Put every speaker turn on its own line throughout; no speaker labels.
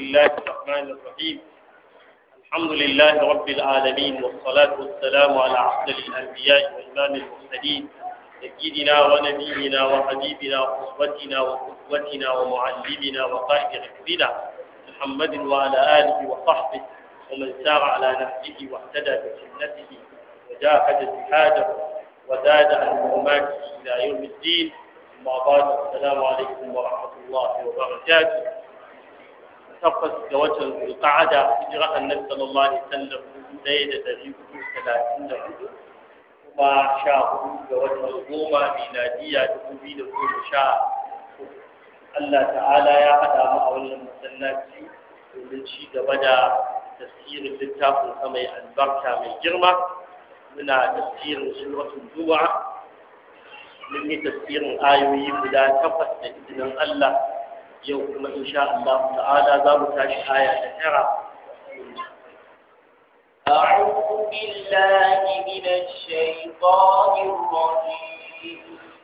الله الرحمن الرحيم الحمد لله رب العالمين والصلاة والسلام على أفضل الأنبياء وإمام المرسلين سيدنا ونبينا وحبيبنا وأسوتنا وقدوتنا ومعلمنا وقائد ركبنا محمد وعلى آله وصحبه ومن سار على نهجه واهتدى بسنته وجاهد جهاده وزاد عن حرماته إلى يوم الدين أما بعد السلام عليكم ورحمة الله وبركاته tabbas ga watan zulqa'ada hijira annabi sallallahu alaihi wasallam ɗaya da ɗari hudu talatin da hudu kuma sha hudu ga watan goma miladiya dubu biyu da goma sha Allah ta'ala ya haɗa mu a wannan masallaci domin ci gaba da tafsirin littafin sa mai albarka mai girma muna tafsirin suratul juma'a mun yi tafsirin ayoyi guda takwas da izinin Allah yau kuma insha Allah ta'ala za mu tashi aya ta tara
أعوذ بالله من الشيطان الرجيم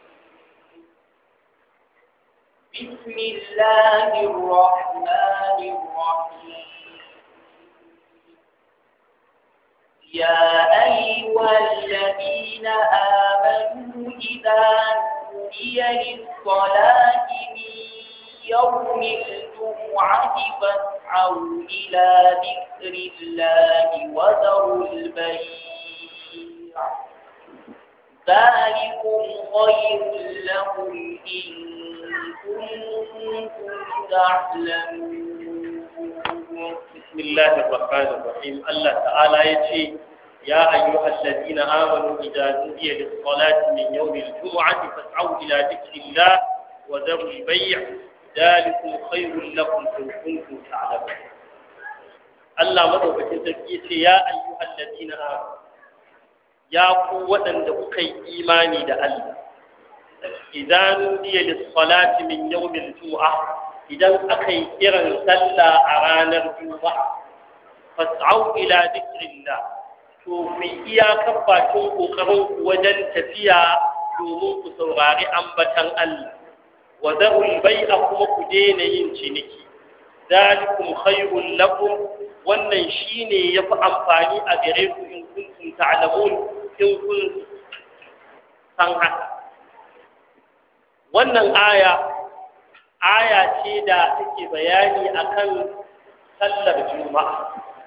بسم الله الرحمن الرحيم يا أيها الذين آمنوا إذا نودي للصلاة من يوم الجمعة فاسعوا إلى ذكر الله وذروا البيع ذلكم خير لكم إن كنتم تعلمون
بسم الله الرحمن الرحيم الله تعالى يتي يا أيها الذين آمنوا إذا نودي للصلاة من يوم الجمعة فاسعوا إلى ذكر الله وذروا البيع ذلكم خير لكم إن كنتم تعلمون Allah madaukakin sarki ce ya ayyuhal ladina amanu ya ku waɗanda kuka yi imani da Allah idan nudiya lis-salati min yawmil jumu'a idan aka yi kiran sallah a ranar juma'a fas'au ila dhikrillah to ku iyakar bakin kokarin ku wajen tafiya domin ku saurari ambatan Allah wa zarul bai'a kuma ku daina yin ciniki zalikum khairul lakum wannan shine yafi amfani a gare ku in kuntum ta'lamun in kun san haka wannan aya aya ce da take bayani akan sallar juma'a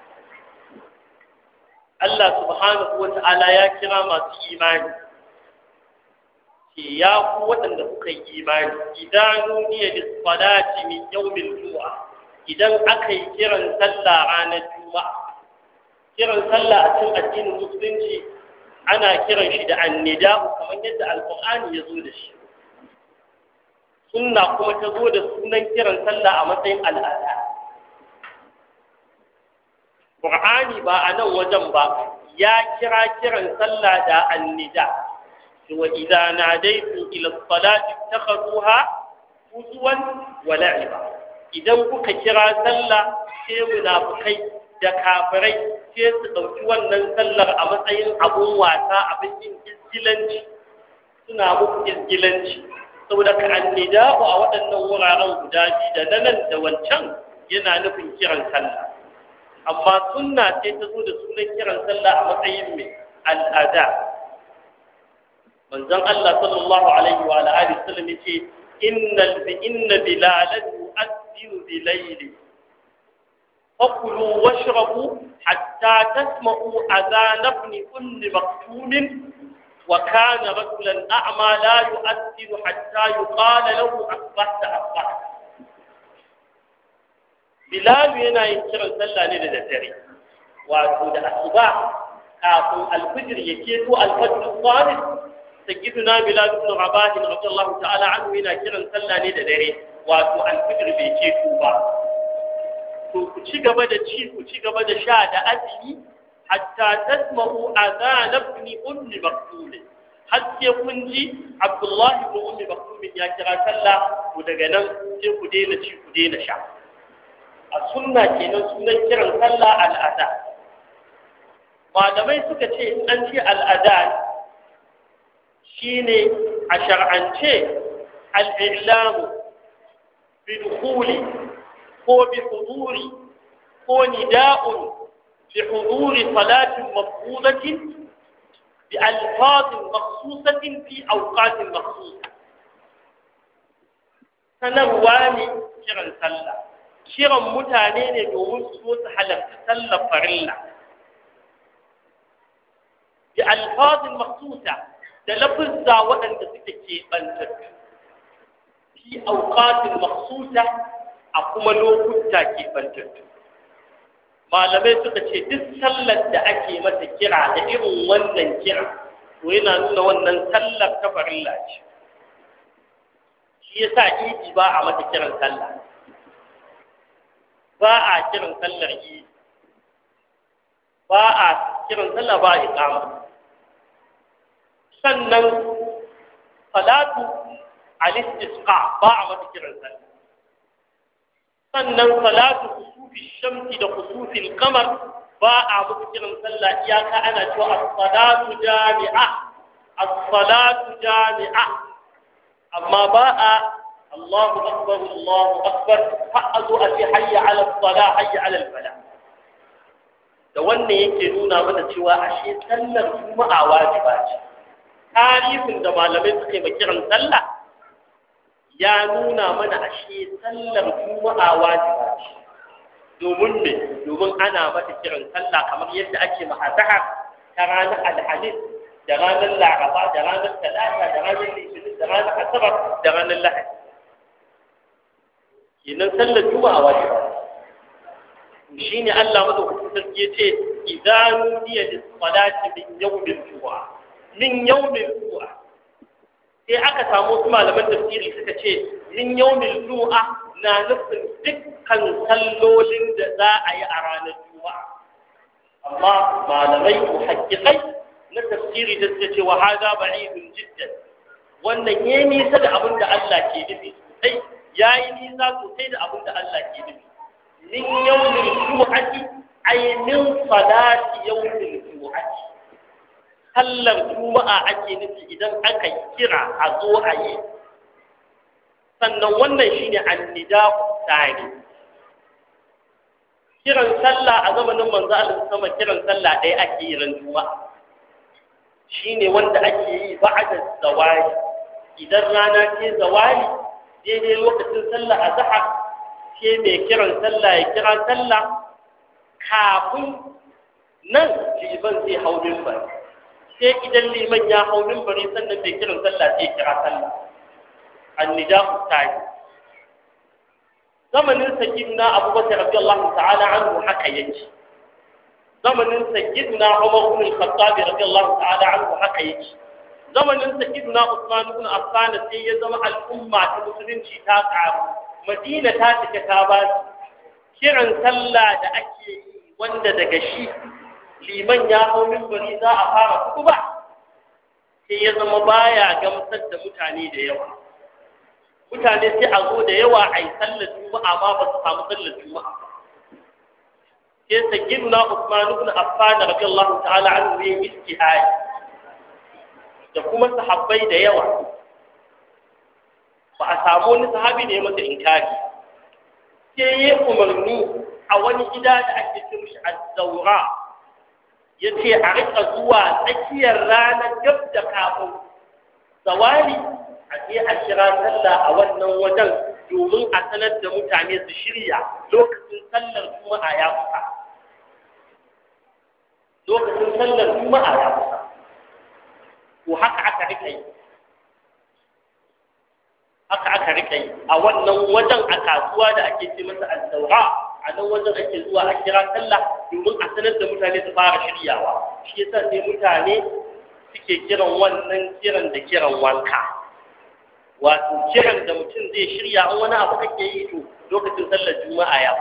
Allah subhanahu wa ta'ala ya kira masu imani ce ya ku waɗanda kuka yi imani idan nuniya da salati min yawmin juma'a idan aka yi kiran sallah ranar juma'a kiran sallah a cikin addinin musulunci ana kiran shi da annida kamar yadda alqur'ani ya zo da shi sunna kuma ta zo da sunan kiran sallah a matsayin al'ada qur'ani ba a nan wajen ba ya kira kiran sallah da annida وإذا ناديتم إلى الصلاة اتخذوها هزوا ولعبا idan kuka kira sallah sai munafukai da kafirai sai su ɗauki wannan sallar a matsayin abun wasa abin yin izgilanci suna muku izgilanci saboda ka annida'u a waɗannan wuraren guda biyu da na nan da wancan yana nufin kiran sallah amma sunna sai ta zo da sunan kiran sallah a matsayin mai al'ada manzon Allah sallallahu alaihi wa alihi wasallam yace innal bi inna bilalan yu'adhdhinu bilayli fakulu washrabu hatta tasma'u adhan ibn kulli maktum wa kana rajulan a'ma la yu'adhdhinu hatta yuqala lahu asbahta asbahta bilal yana yin kiran sallah ne da daddare wato da asuba kafin alfijir ya keto alfajr salih sayyiduna bilal ibn rabah radiyallahu ta'ala anhu yana kiran sallah ne da dare wato alfijir bai ce ku ba to ku ci gaba da ci ku ci gaba da sha da azumi hatta tasma'u adhan ibn ummi maktum har sai kun ji abdullah ibn ummi maktum ya kira sallah ku daga nan sai ku daina ci ku daina sha a sunna kenan sunan kiran sallah al'ada malamai suka ce in an ce al'ada shine a shar'ance al'ilamu bidkhuli ko ko bi huduri ko nida'un li huduri salatin mafrudatin bi alfazin makhsusatin fi awqatin makhsusa sanarwa ne kiran sallah kiran mutane ne domin su zo su halarci sallar farilla bi alfazin makhsusa da lafizza waɗanda suke keɓantattu fi auqatin makhsusa a kuma lokuta keɓantattu malamai suka ce duk sallar da ake mata kira da irin wannan kira to yana nuna wannan sallar ta farilla ce shi yasa idi ba a mata kiran sallah ba a kiran sallar idi ba a kiran sallah ba a iqama sannan salatu al-istisqa ba a mata kiran sallah sannan salatu kusufi shamsi da kusufi kamar ba a musu kiran sallah iyaka ana cewa as-salatu jami'a as-salatu jami'a amma ba a Allahu akbar Allahu akbar har a zo a ce hayya ala sala hayya ala fala da wannan yake nuna mana cewa ashe sallar juma'a wajiba ce tarihin da malamai suka yi kiran sallah ya nuna mana ashe sallar juma'a wajiba ce domin me domin ana mata kiran sallah kamar yadda ake mahadaha ta ranar alhamis da ranar laraba da ranar talata da ranar litinin da ranar asabar da ranar lahadi kenan sallar juma'a wajiba shi ne Allah madaukakin sarki ya ce idan nudiya lis salati min yawmil juma'a min yawmil juma'a sai aka samu wasu malaman tafsiri suka ce min yawmil juma'a na nufin dukkan sallolin da za a yi a ranar juma'a amma malamai muhaqqiqai na tafsiri da suka ce wa hada ba'idun jiddan wannan yayi nisa da abin da Allah ke nufi sosai yayi nisa sosai da abin da Allah ke nufi min yawmil jumu'ati ay min salati yawmil jumu'ati sallar juma'a ake nufi idan aka kira a zo a yi sannan wannan shine annida'u tsari kiran sallah a zamanin manzo Allah sama kiran sallah ɗaya ake yi ran juma'a shine wanda ake yi ba'da zawali idan rana ce zawali daidai lokacin sallah azhar sai mai kiran sallah ya kira sallah kafin nan liman zai hau mimbar sai idan liman ya hau mimbari sannan mai kiran sallah sai kira sallah annidahu ta'i zamanin sayyidina abubakar radiyallahu ta'ala anhu haka yake zamanin sayyidina umar ibn al-khattab radiyallahu ta'ala anhu haka yake zamanin sayyidina usman ibn affan sai ya zama al'umma ta musulunci ta karu madina ta cika ta ba kiran sallah da ake yi wanda daga shi liman ya hau mimbari za a fara kuba sai ya zama baya gamsar da mutane da yawa mutane sai a zo da yawa a yi sallar juma'a ma ba su samu sallar juma'a sai sayyiduna Usman ibn Affan radiyallahu ta'ala anhu ya istihai da kuma sahabbai da yawa ba a samu wani sahabi da ya masa inkari sai ya umarni a wani gida da ake ce mishi az-zawra yace a rika zuwa tsakiyar ranar gab da kafin zawali a je a kira sallah a wannan wajen domin a sanar da mutane su shirya lokacin sallar juma'a ya kusa lokacin sallar juma'a ya kusa to haka aka rika yi haka aka rika yi a wannan wajen a kasuwa da ake ce masa al-zawra a nan wajen ake zuwa a kira sallah domin a sanar da mutane su fara shiryawa shi yasa sai mutane suke kiran wannan kiran da kiran wanka wato kiran da mutum zai shirya an wani abu kake yi to lokacin sallar juma'a ya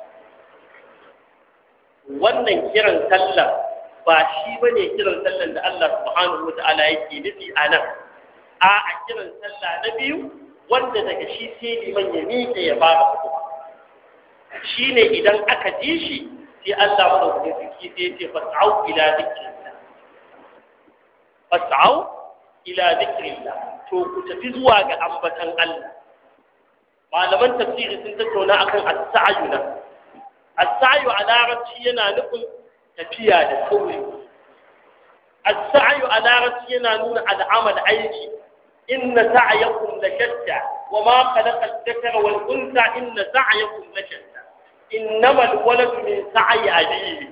wannan kiran sallar ba shi bane kiran sallar da Allah subhanahu wata'ala yake nufi a nan a a kiran sallah na biyu wanda daga shi sai liman ya miƙe ya fara hutuba shine idan aka ji shi sai Allah madaukakin sarki sai ya ce fas'au ila dhikrillah fas'au ila dhikrillah to ku tafi zuwa ga ambatan Allah malaman tafsiri sun tattauna akan as-sa'yu na as-sa'yu a larabci yana nufin tafiya da sauri as-sa'yu a larabci yana nuna al'amal aiki inna sa'yakum la shatta wa ma khalaqa adh-dhakara wal untha inna sa'yakum la shatta innama al-waladu min sa'yi abihi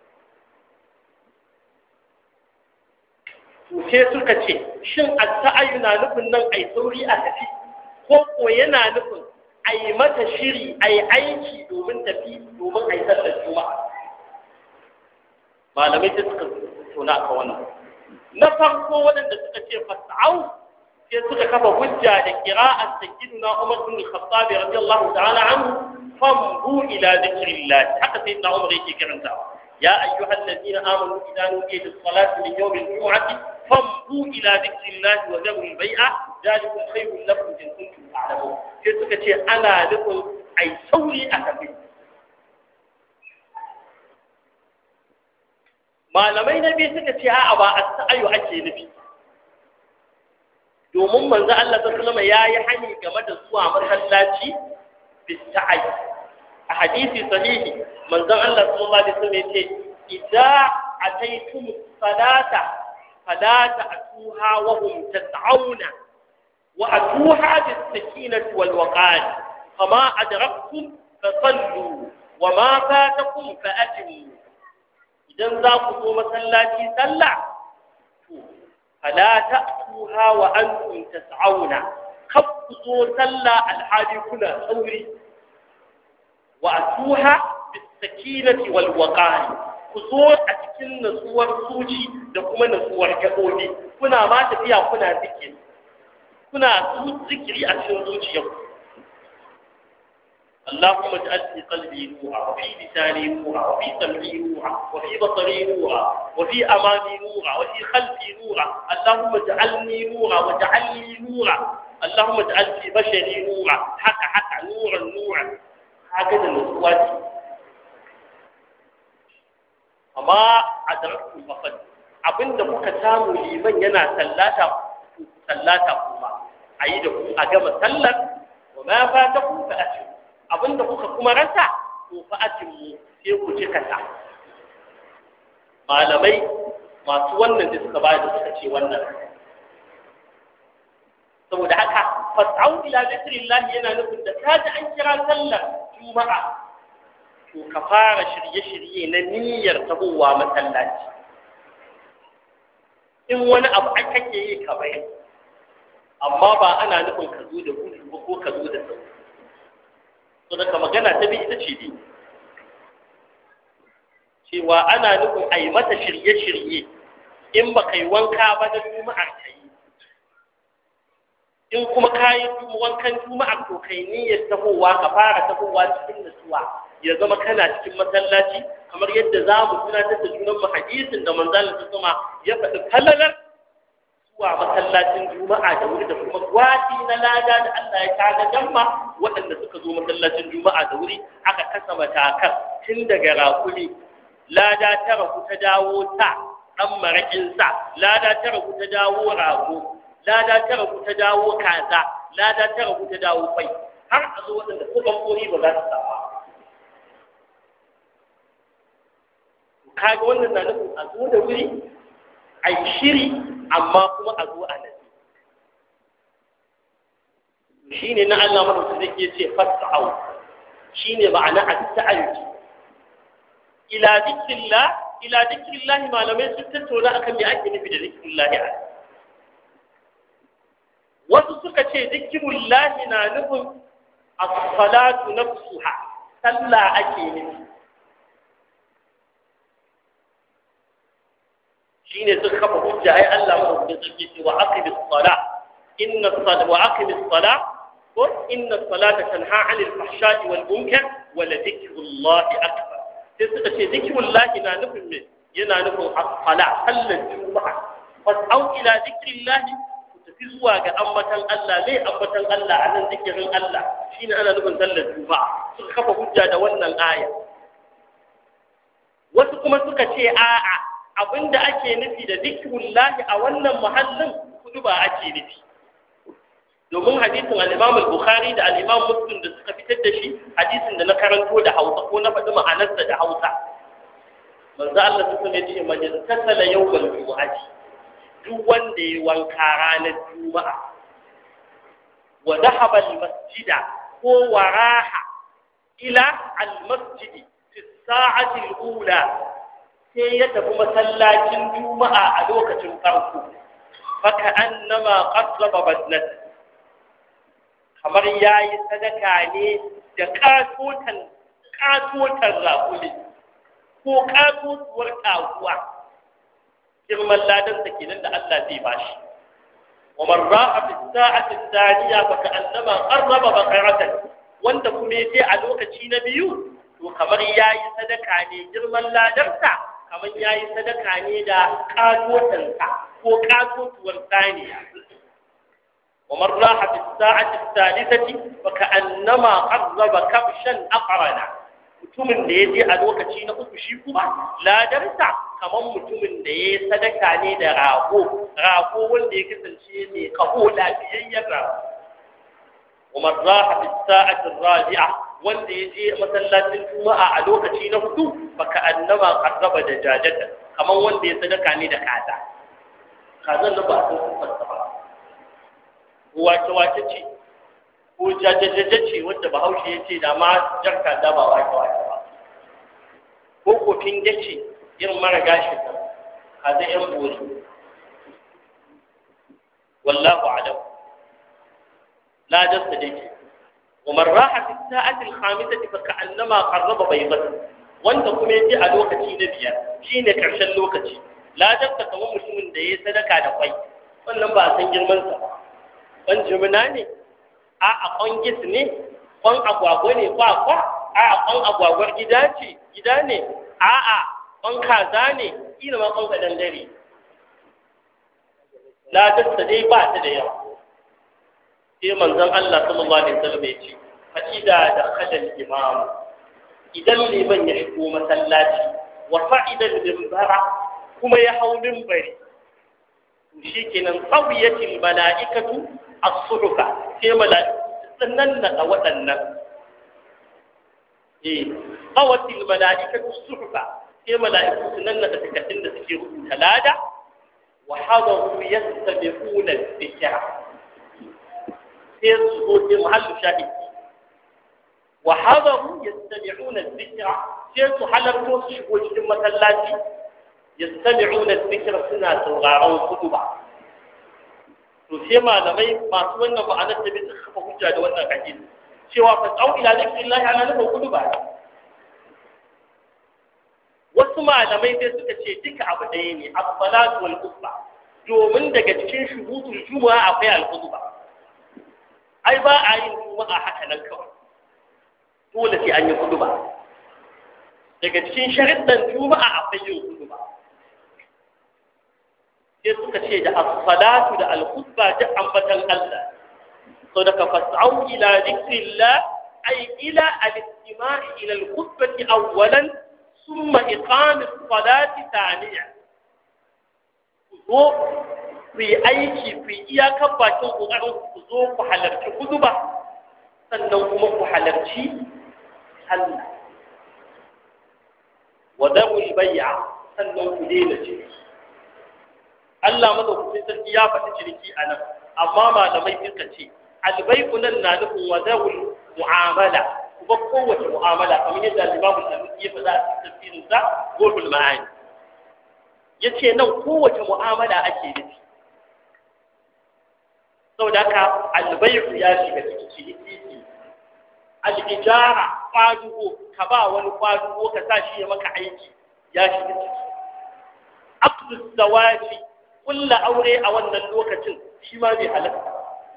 sai suka ce shin as-sa'yu na nufin nan ai sauri a tafi ko ko yana nufin a yi mata shiri a yi aiki domin tafi domin a yi sallar juma'a malamai da suka tona ka wannan na farko waɗanda suka ce fasa'au sai suka kafa hujja da qira'at sayyidina Umar bin Khattab radiyallahu ta'ala anhu fambu ila dhikrillah haka sayyidina Umar yake karantawa ya ayyuhal ladina amanu idza nudiya lis-salati min yawmil jum'ati fambu ila dhikrillah wa dharul bai'a ذلكم خير لكم إن كنتم تعلمون sai suka ce ana nufin ai sauri a tafi malamai na biyu suka ce a'a ba a sa'ayu ake nufi domin manzo Allah sallallahu alaihi ya yi hani game da zuwa masallaci bis sa'ayi a hadisi sahihi manzon Allah sallallahu alaihi wasallam yace idza ataytum salata fala ta'tuha wa hum tas'auna وأتوها بالسكينة والوقار فما أدركتم فصلوا وما فاتكم فأتموا إذا ذاكوا مسلاتي سلع فلا تأتوها وأنتم تسعون خفضوا سلع الحاج كنا ثوري وأتوها بالسكينة والوقار كسور أتكن نسور سوجي دكما نسور جبوني كنا ما تفيا كنا ذكر kuna zikiri a cikin zuciyar اللهم اجعل في قلبي نورا وفي لساني نورا وفي سمعي نورا وفي بصري نورا وفي امامي نورا وفي خلفي نورا اللهم اجعلني نورا واجعل لي نورا اللهم اجعل في بشري نورا حتى حتى نورا نورا هكذا النسوات amma adraktu faqad abinda kuka samu liman yana sallata sallata kuma ayi da ku a gama sallar wa ma fatakum fa atu abinda kuka kuma rasa to fa atimmu sai ku cika ta malamai masu wannan da suka bayar da suka ce wannan saboda haka fas'au ila zikrillah yana nufin da kaji an kira sallar juma'a to ka fara shirye-shirye na niyyar tahowa masallaci in wani abu aka ke yi ka bai amma ba ana nufin ka zo da gudu ba ko ka zo da sauri to daga magana ta bi ita ce dai cewa ana nufin a yi mata shirye-shirye in ba ka yi wanka ba na juma'ar ka yi in kuma ka yi wankan juma'ar to kai niyyar tahowa ka fara tahowa cikin nutsuwa ya zama kana cikin masallaci kamar yadda za mu tunatar da junan mu hadisin da manzalin ta sama ya faɗi falalar zuwa masallacin juma'a da wuri da kuma gwati na lada da Allah ya kaga jamma waɗanda suka zo masallacin juma'a da wuri aka kasa matakan tun daga rakuli lada ta ragu ta dawo ta ɗan maraƙin sa lada ta ragu ta dawo rago lada ta ragu ta dawo kaza lada ta ragu ta dawo kwai har a zo waɗanda ko bankori ba za su samu kaga wannan na nufin a zo da wuri a yi shiri amma kuma a zo a nasi shi ne na Allah madauki zai iya ce fasa'au shi ne ma'ana a ta'ayyuki ila zikrillah ila zikrillah malamai sun tattauna akan me ake nufi da zikrillah a wasu suka ce zikrillah na nufin as-salatu nafsuha sallah ake nufi shine suka kafa hujja ai Allah madaukakin sarki ce wa aqimis sala inna sala wa aqimis sala ko inna salata tanha 'anil fahsha'i wal munkar wa la dhikrullahi akbar sai suka ce dhikrullahi na nufin me yana nufin as-sala sallar juma'a fas'au ila dhikrillahi ku tafi zuwa ga ambatan Allah ne ambatan Allah anan zikirin Allah shine ana nufin sallar juma'a suka kafa hujja da wannan aya wasu kuma suka ce a'a abinda ake nufi da zikirullahi a wannan muhallin kudu ba ake nufi domin hadisin al-Imam al-Bukhari da al-Imam Muslim da suka fitar da shi hadisin da na karanto da Hausa ko na faɗi ma'anarsa da Hausa manzo Allah sun ya ce man tasala yawmal jumu'ati duk wanda ya wanka ranar juma'a wa dhahaba al-masjida ko waraha ila al-masjidi fi sa'ati al-ula sai ya tafi masallacin juma'a a lokacin farko faka annama qaddaba badnat kamar yayi sadaka ne da katotan katotan rakuli ko katotuwar taguwa girman ladan sa kenan da Allah zai bashi wa man ra'a fi sa'ati thaniya faka annama qarraba baqaratan wanda kuma yaje a lokaci na biyu to kamar yayi sadaka ne girman ladarsa kamar ya yi sadaka ne da ƙatotansa ko ƙatotuwar saniya ومن راح في الساعة الثالثة فكأنما قرب كبشا أقرنا mutumin da ya je a lokaci na uku shi kuma ladarsa kamar mutumin da ya yi sadaka ne da rago rago wanda ya kasance mai kaho lafiyayyen rago umar raha fi sa'atin rabi'a wanda ya je masallacin juma'a a lokaci na hudu baka annama qarraba da jajata kamar wanda ya sadaka ne da kaza kazan da ba sun fassa ba wace wace ce ko jajajaja ce wanda bahaushe ya ce da ma jar kaza ba wace wace ba ko kofin gace irin mara gashin nan kaza yan bori wallahu alam la jasta dake ومن راح في الساعة الخامسة فكأنما قرب بيضة wanda kuma yaje a lokaci na biyar shine karshen lokaci ladarsa kamar mutumin da ya sadaka da kwai wannan ba a san girman sa ba kwan jimina ne a a kwan gis ne kwan agwagwa ne kwa kwa a a kwan agwagwar gida ce gida ne a a kwan kaza ne kila ma kwan kadan dare ladarsa dai ba ta da yawa sai manzon Allah sallallahu alaihi wasallam ya ce fa idza dakhala al-imam idan liman ya shigo masallaci wa fa'ida al-minbara kuma ya hau minbari to shikenan qawiyatil mala'ikatu as-suhufa sai mala'iku sannan da waɗannan eh qawatil mala'ikatu as-suhufa sai mala'iku sannan da takardun da suke rubuta lada wa hadaru yastabiquna al-dhikra sai su zo sai muhallu shahidi wa hadaru yastami'una dhikra sai su halarto su shigo cikin masallaci yastami'una dhikra suna sauraron kutuba to sai malamai masu wannan ma'anar da bisa kafa hujja da wannan hadisi cewa fa tsau ila zikrillahi ana nufin kutuba wasu malamai sai suka ce duka abu ɗaya ne as-salatu wal khutba domin daga cikin shuhutul juma'a akwai al-khutba ai ba a yin juma'a haka nan kawai dole sai an yi khutba daga cikin shariddan juma'a akwai yin khutba sai suka ce da as-salatu da al-khutba duk ambatan Allah so daga fas'au ila dhikrillah ay ila al-istima'i ila al-khutbati awwalan thumma iqam as-salati thaniya ko ku yi aiki ku yi iyakar bakin kokarin ku zo ku halarci khutba sannan kuma ku halarci sallah wa damu al-bay'a sannan ku daina ciniki Allah madaukakin sarki ya faɗi ciniki a nan amma malamai suka ce albai'u nan na nufin wadawul mu'amala kuma kowace mu'amala kamar yadda al-Imam al-Nawawi ya faɗa a cikin tafsirin sa Gulbul Ma'ani yace nan kowace mu'amala ake nufi saboda haka albai'u ya shiga cikin ciniki al-ijara kwadugo ka ba wani kwadugo ka sa shi ya maka aiki ya shiga ciki aqdu zawaji kulla aure a wannan lokacin shi ma bai halatta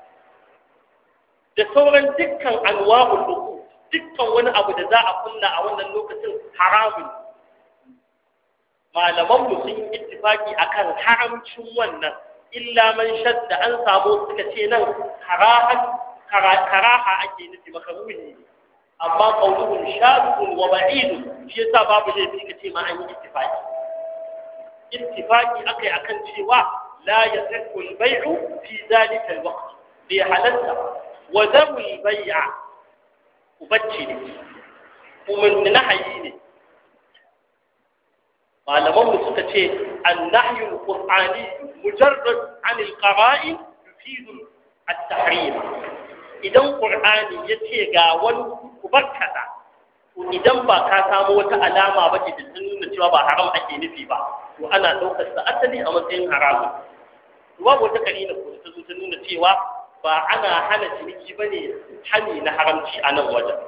da sauran dukkan anwa'ul uku dukkan wani abu da za a kulla a wannan lokacin haramun malaman mu sun yi ittifaki akan haramcin wannan illa man shadda an samu suka ce nan karahan karaha ake nufi makaruhi ne amma qauluhum shadun wa ba'idun shi yasa babu laifi kace ma an yi ittifaki ittifaqi akai akan cewa la yasihu al-bay'u fi dhalika al-waqt bai halatta wa zawul bai'a ubacci ne umarni nahayi ne malamanmu suka ce annahyu alqur'ani mujarrad an alqara'in yufidu at-tahrim idan qur'ani yace ga wani kubarkata to idan ba ka samu wata alama ba ce da ta nuna cewa ba haram ake nufi ba to ana ɗaukar sa asali a matsayin haramun babu wata karina ko ta zo ta nuna cewa ba ana hana ciniki bane hani na haramci a nan wajen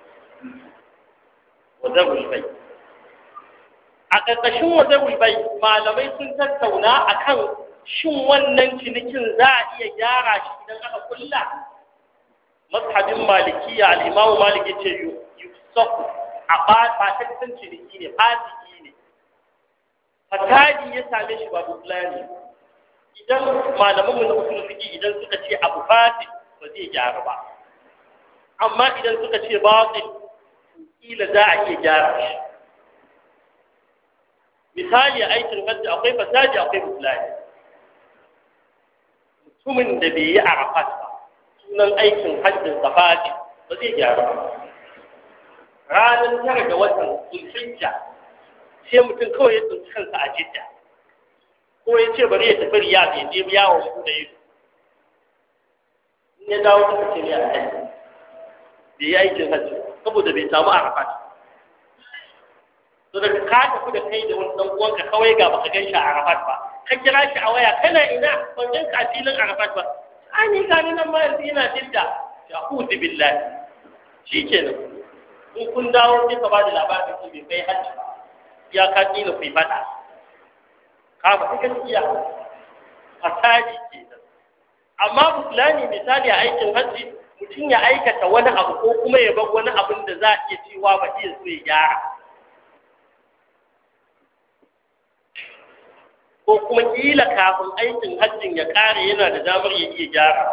wazarul bai a ƙarƙashin wazarul bai malamai sun tattauna akan shin wannan cinikin za a iya gyara shi idan aka kulla mazhabin malikiya al-imam malik yace yusafu a ba ba ta ciniki ne fasiki ne fasadi ya same shi ba buklani idan malaman mu na usul fiqi idan suka ce abu fasik ba zai gyara ba amma idan suka ce batil kila za a iya gyara shi misali aikin hajji akwai fasadi akwai buklani mutumin da bai yi arafat ba sunan aikin hajjin safari ba zai gyara ba ranar tara ga watan zulhijja sai mutum kawai ya tsinci kansa a jidda ko ya ce bari ya tafi riyad ya je yawon buɗe ido in ya dawo suka ce ne a kai bai yi aikin hajji saboda bai samu arafat to daga ka tafi da kai da wani dan uwanka kawai ga baka gan shi a arafat ba ka kira shi a waya kana ina ban gan ka a filin arafat ba ai ni ga nan ma yanzu ina jidda ya hudu billahi shikenan in kun dawo sai ka bada labarin ki bai kai hajji ba ya ka kila ku fada ka ba ta gaskiya fasadi kenan amma musulani misali a aikin hajji mutum ya aikata wani abu ko kuma ya bar wani abin da za a iya cewa ba iya so ya gyara ko kuma kila kafin aikin hajjin ya kare yana da damar ya iya gyara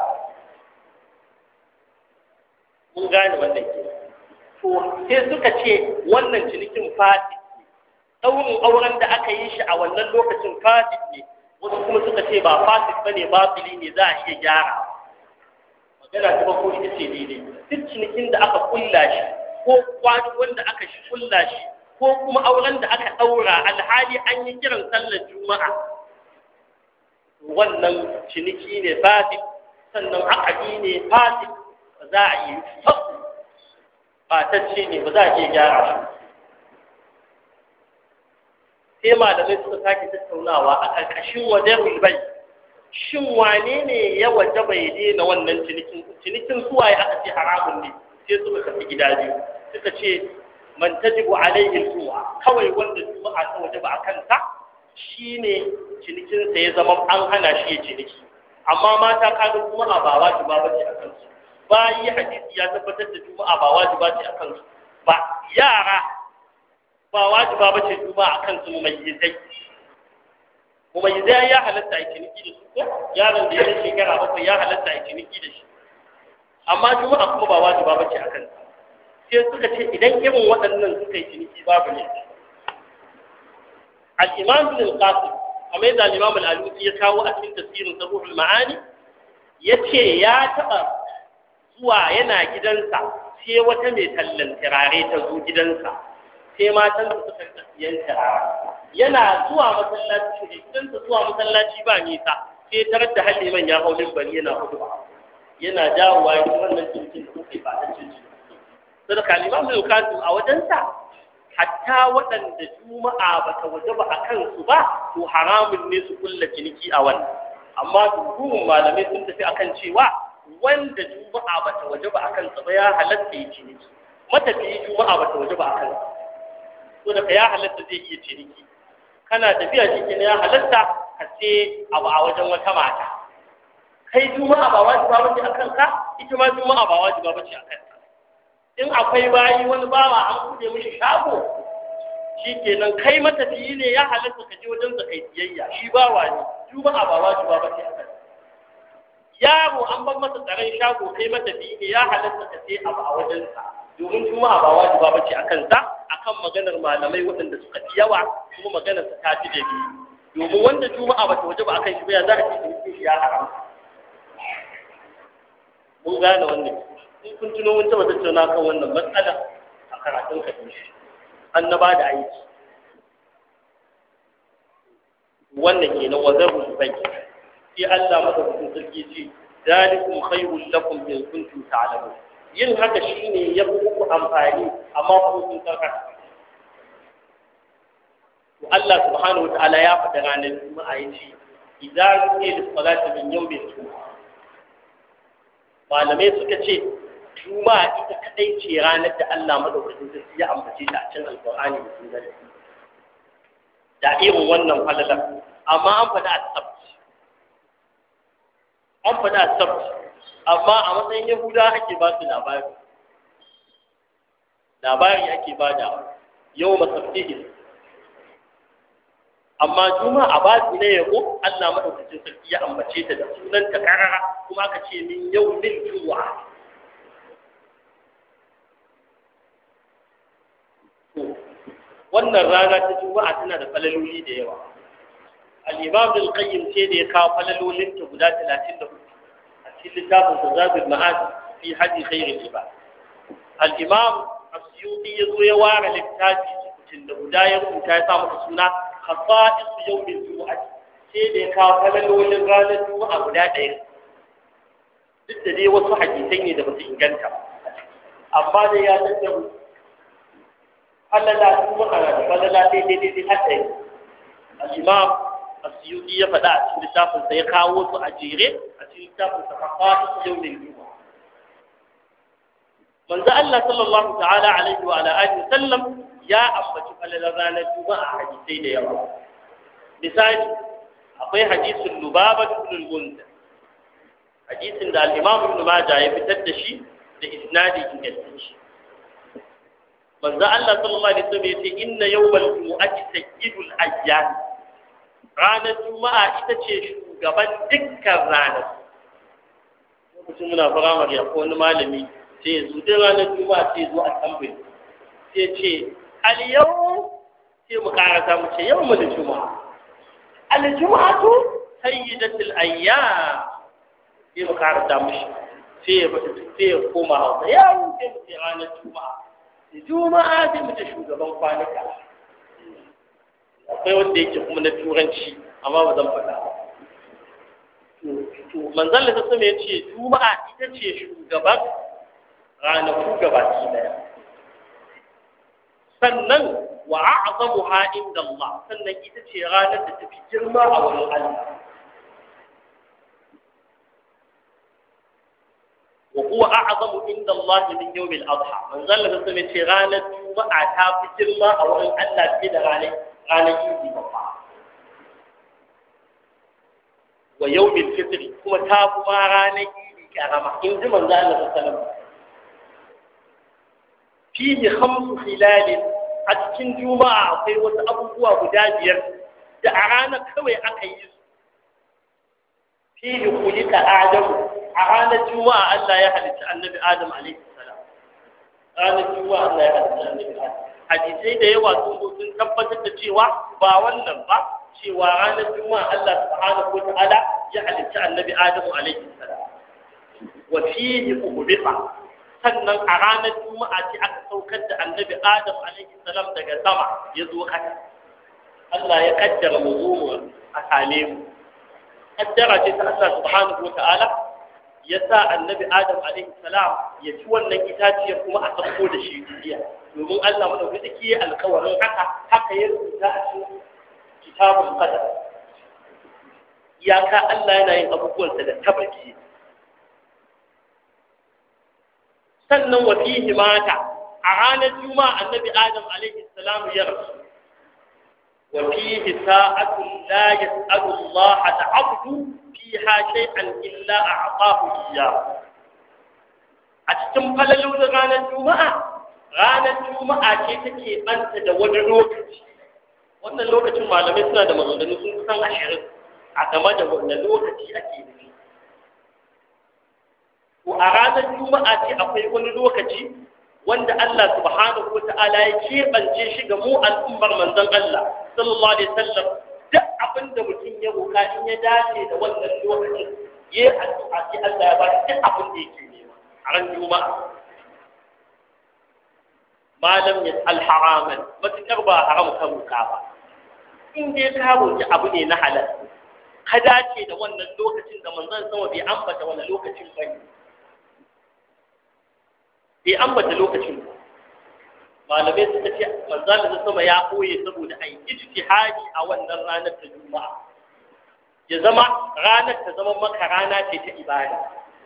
mun gane wannan ke to sai suka ce wannan cinikin fasid ne ɗaurin auren da aka yi shi a wannan lokacin fasid ne wasu kuma suka ce ba fasid ba ne batili ne za a iya gyara magana ta farko ita ce daidai duk cinikin da aka kulla shi ko kwani wanda aka shi kulla shi ko kuma auren da aka ɗaura alhali an yi kiran sallar juma'a wannan ciniki ne fasid sannan akadi ne fasid ba za a yi fasu fatacce ne ba za a iya gyara shi sai malamai suka sake tattaunawa a ƙarƙashin wajen bai shin wane ne ya waje bai daina wannan cinikin cinikin suwaye aka ce haramun ne sai suka kafi gida biyu suka ce man tajibu alaihi al kawai wanda juma'a ta waje ba a kansa shine cinikin sa ya zama an hana shi ya ciniki amma mata kaga juma'a ba wajiba bace a kansu bayi hadisi ya tabbatar da juma'a ba wajiba ce a kansu ba yara ba wajiba bace juma'a a kansu mumayyizai mumayyizai ya halatta a ciniki da su ko yaron da ya yi shekara bakwai ya halatta a ciniki da shi amma juma'a kuma ba wajiba bace a kansu sai suka ce idan irin waɗannan suka yi ciniki babu ne al-imam bin al-qasim kamar yadda al-imam al-alusi ya kawo a cikin tafsirin sabuhul ma'ani yace ya taɓa zuwa yana gidansa sai wata mai tallan turare ta zo gidansa sai matan su suka rika siyan turare yana zuwa masallaci ne gidansa zuwa masallaci ba nisa sai tarar da halliman ya hau bari yana hudu yana dawowa ya wannan cikin da kuka yi ba dan cikin sai kalima mai kasu a wajensa hatta waɗanda juma'a ba ta waje ba a kansu ba to haramun ne su kulla ciniki a wannan amma dukkan malamai sun tafi akan cewa wanda juma'a ba ta waje ba a kansa ba ya halatta ya ciniki matafiyi juma'a ba ta waje ba a kansa so daga ya halatta zai iya ciniki kana tafiya shi ya halatta ka ce abu a wajen wata mata kai juma'a ba wajiba ba ce a kanka ita ma juma'a ba wajiba ba ce a kanka in akwai bayi wani bawa an kuɗe mishi shago shi kenan kai matafiyi ne ya halatta ka je wajen sa kai siyayya shi bawa ne juma'a ba wajiba ba ce a kanka yaro an bar masa tsaron shago kai matafiyi ne ya halatta ka sai abu a wajensa domin juma'a ba wajiba ba ce a kansa akan maganar malamai waɗanda suka fi yawa kuma maganar su ta fi da biyu domin wanda juma'a ba ta waje ba akan shi ba ya za a ce shi ya haramta mun gane wannan in kun tuno mun taɓa tattauna kan wannan matsala a karatun ka annaba da aiki wannan kenan wa zarhu bai sai Allah madaukakin sarki ce zalikum khairul lakum in kuntum ta'lamun yin haka shine ya fi muku amfani amma ku kun karkata to Allah subhanahu wataala ya faɗa ranar juma'a yace idza ruqiya lis-salati min yawmin juma'a malamai suka ce juma'a ita kadai ce ranar da Allah madaukakin sarki ya ambace ta a cikin alqur'ani da sunna da irin wannan falalar amma an faɗa asabt an faɗa asabt amma a matsayin yahuda ake ba su labari labari ake ba da yau masabtihi amma juma a ba su ne yabo Allah madaukakin sarki ya ambace ta da sunan ta karara kuma aka ce min yau min juma'a wannan rana ta juma'a tana da falaloli da yawa al-imam al-qayyim sai da ya kawo falalolin ta guda 34 a cikin littafin tazabul ma'ad fi hadi khairil ibad al-imam asyuti ya zo ya ware littafi cikin da guda ya rubuta ya sa masa suna khasa'is yawmil jumu'ah sai da ya kawo falalolin ranar juma'a guda ɗaya duk da dai wasu hadisai ne da ba su inganta amma dai ya tattara falala kuma ana da falala daidai daidai haka yi al-imam asyuti ya faɗa a cikin littafin sa ya kawo su a jere a cikin littafin sa faqatu yawmin juma'a manzo Allah sallallahu ta'ala alaihi wa ala alihi sallam ya ambaci falalar ranar juma'a hadisai da yawa misali akwai hadisin lubaba ibn al-munzir hadisin da al-imam ibn majah ya fitar da shi da isnadi ingantacce manzo Allah sallallahu alaihi wasallam yace inna yawmal jumu'ati sayyidul ayyam ranar juma'a ita ce shugaban dukkan ranar lokacin muna firamare ko wani malami sai ya zo duk ranar juma'a sai zo a tambayi sai ce al yau sai mu karasa mu ce yau mu da juma'a al juma'atu sayyidatul ayyam sai mu karasa mushi sai ya sai ya koma hausa yau sai mu ce ranar juma'a juma'a sai mu ce shugaban kwanuka akwai wanda yake kuma na turanci amma ba zan faɗa to manzon da sassa ya ce juma'a ita ce shugaban ranaku gabaki daya sannan wa a'zamuha inda Allah sannan ita ce ranar da tafi girma a wurin Allah وهو أعظم عند الله من يوم الأضحى من ظل بسم تيرانة جمعة تافي جرما أو أن الله كده غاني غاني يجي بطا ويوم الفطر كما تافي ما غاني يجي كرما إن من ظل بسم فيه خمس خلال أتكن جمعة أخي وتأبوه بداجير da a ranar kawai aka yi su fihi kulika adamu a ranar juma'a Allah ya halitta annabi Adam alaihi salam ranar juma'a Allah ya halitta annabi Adam hadisai da yawa sun zo sun tabbatar da cewa ba wannan ba cewa ranar juma'a Allah subhanahu wa ta'ala ya halitta annabi Adam alaihi salam wa fihi ubisa sannan a ranar juma'a ce aka saukar da annabi Adam alaihi salam daga sama ya zo kasa Allah ya kaddara mu zo a same mu kaddara ce ta Allah subhanahu wa ta'ala ya sa annabi Adam alaihi salam ya ci wannan itaciyar kuma a sauko da shi duniya domin Allah madaukaki ya alkawarin haka haka ya rubuta a cikin kitabul qadar iyaka Allah yana yin abubuwansa da tabaki sannan wa fihi mata a ranar juma'a annabi Adam alaihi salam ya rasu وفيه ساعة لا يسأل الله العبد فيها شيئا إلا أعطاه إياه أتتم فللو غانا الجمعة غانا الجمعة تكي أنت دون لوكتي wannan lokacin malamai suna da maganganu sun kusan ashirin a game da wannan lokaci ake nufi ko a ranar juma'a ce akwai wani lokaci wanda Allah subhanahu wa ta'ala ya keɓance shi ga mu al'ummar manzon Allah sallallahu alaihi wasallam duk abin da mutum ya roka in ya dace da wannan lokacin ya addu'a sai Allah ya ba shi duk abin da yake ne a ran juma'a malam ya alharaman matukar ba haram ka roƙa ba in dai ka roƙi abu ne na halal ka dace da wannan lokacin da manzon sama bai ambata wani lokacin ba ne bai ambata lokacin ba malamai suka ce manzon da sama ya koye saboda ai ijtihadi a wannan ranar ta juma'a ya zama ranar ta zama maka rana ce ta ibada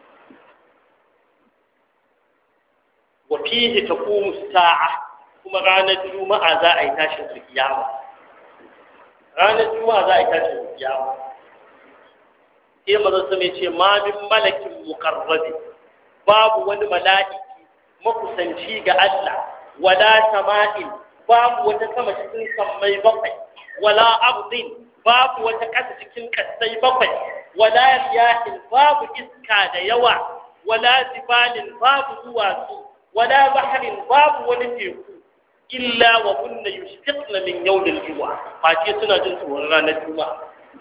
wa fihi taqumu sa'a kuma ranar juma'a za a yi tashin kiyama ranar juma'a za a yi tashin kiyama sai manzon sama ya ce ma min malakin muqarrabi babu wani mala'iki makusanci ga Allah wala sama'in babu wata sama cikin sammai bakwai wala ardin babu wata ƙasa cikin ƙasai bakwai wala riyahin babu iska da yawa wala jibalin babu duwatsu wala baharin babu wani teku illa wa kunna yushfiqna min yawmil jumu'a face suna jin tsoron ranar juma'a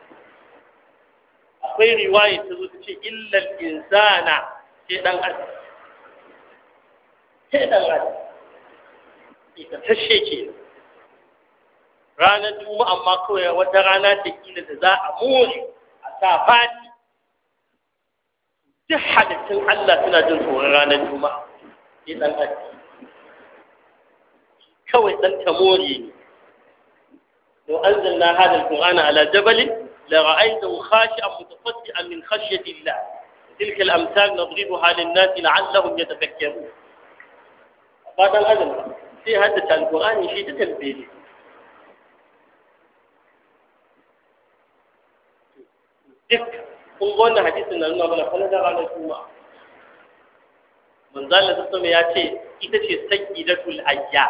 akwai riwaya ta zo ta ce illa insana sai dan adam sai dan adam ita tashe ke ranar juma'a amma kawai wata rana ta kila da za a more a sa fati duk halittun Allah suna jin tsoron ranar juma'a sai dan adam kawai dan tamore ne لو أنزلنا هذا القرآن على جبل لرأيته خاشعا متصدعا من خشية الله تلك الأمثال نضربها للناس لعلهم يتفكرون بعد الأذن في هذا القرآن شيء تتنبيه duk kun ga wannan hadisin na nuna mana falala ranar juma'a manzo Allah sallallahu ya ce ita ce sayyidatul ayya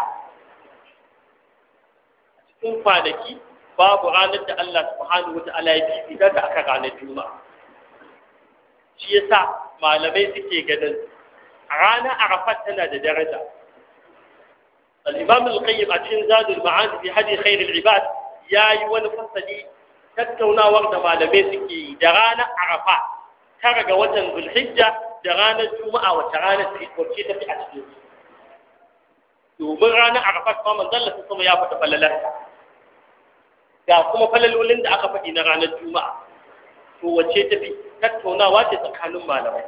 a cikin kwanaki babu ranar da Allah subhanahu wata'ala ya fifita ta aka ranar juma'a shi yasa malamai suke ganin ranar arafat tana da daraja al-imam al-qayyim a cikin zadul ma'ad fi hadi khair al-ibad yayi wani fasali tattaunawar da malamai suke yi da ranar arafa tara ga watan zulhijja da ranar juma'a wata ranar wacce ta fi a cikin domin ranar arafa kuma manzon Allah sama ya faɗa falalarta ga kuma falalolin da aka faɗi na ranar juma'a to wacce ta fi tattaunawa ce tsakanin malamai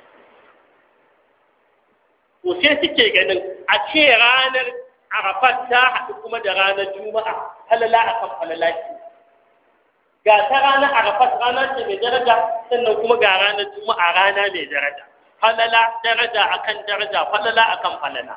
to sai suke ganin a ce ranar arafat ta haɗu kuma da ranar juma'a falala akan falala ce ga ta ranar arafat rana ce mai daraja sannan kuma ga ranar juma'a rana mai daraja falala daraja akan daraja falala akan falala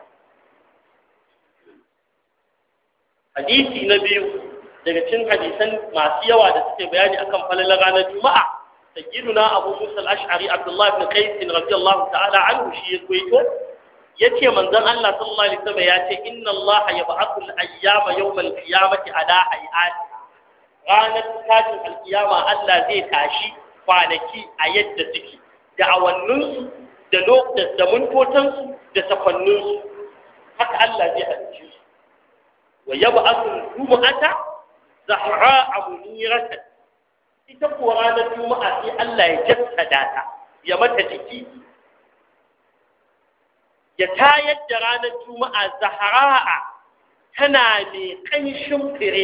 hadisi na biyu daga cikin hadisan masu yawa da suke bayani akan falalar ranar juma'a sayyiduna abu musa al-ash'ari abdullah ibn qais radiyallahu ta'ala anhu shi ya kwaito yace manzon Allah sallallahu alaihi wasallam yace inna Allah yab'athu al-ayyama yawm al-qiyamati ala hay'ati ranar tashin al-qiyama Allah zai tashi kwanaki a yadda suke da awanninsu da lokacin da mintotansu da safanninsu haka Allah zai halicce su wa yab'athu al-jumu'ata zahra'a muniratan ita kuwa ranar juma'a sai Allah ya jassada ta ya mata jiki ya tayar da ranar juma'a zahra'a tana mai ƙanshin fire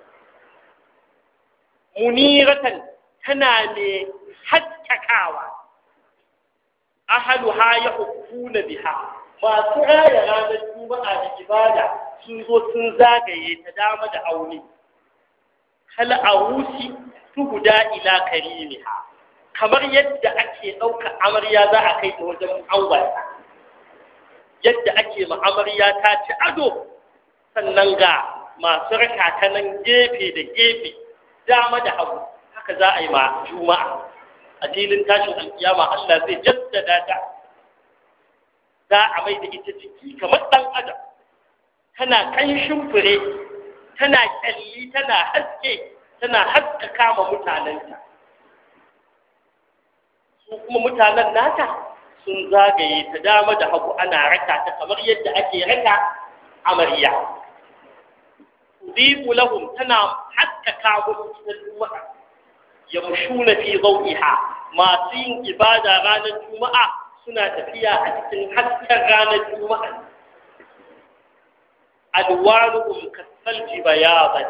muniratan tana mai haskakawa ahaluha ya hukuna biha masu raya ranar juma'a da ibada sun zo sun zagaye ta dama da aure hal awusi tuhuda ila karimiha kamar yadda ake ɗauka amarya za a kai ta wajen angwata yadda ake ma amarya ta ci ado sannan ga masu raka ta nan gefe da gefe dama da hagu haka za a yi ma juma'a a filin tashin alkiyama Allah zai jaddada ta za a mai da ita ciki kamar ɗan adam tana ƙanshin fure tana ƙyalli tana haske tana haskaka ma mutanenta su kuma mutanen nata sun zagaye ta dama da hagu ana raka ta kamar yadda ake raka amarya tudibu lahum tana haskaka musu cikin juma'a yamshuna fi dawiha masu yin ibada ranar juma'a suna tafiya a cikin hasken ranar juma'a alwanuhum kasalji bayadan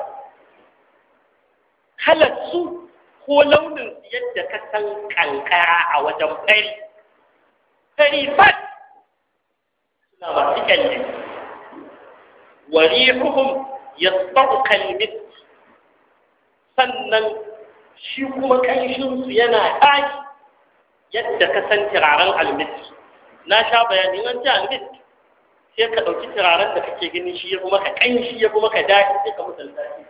kalar su ko launin su yadda ka san kankara a wajen fari fari fat suna masu kyalle wa rihuhum yasbaqu kalmit sannan shi kuma kanshin su yana tashi yadda ka san turaren almiski na sha bayani an ce almiski sai ka ɗauki turaren da kake gani shi ya kuma ka ƙanshi ya kuma ka daɗi sai ka musalta shi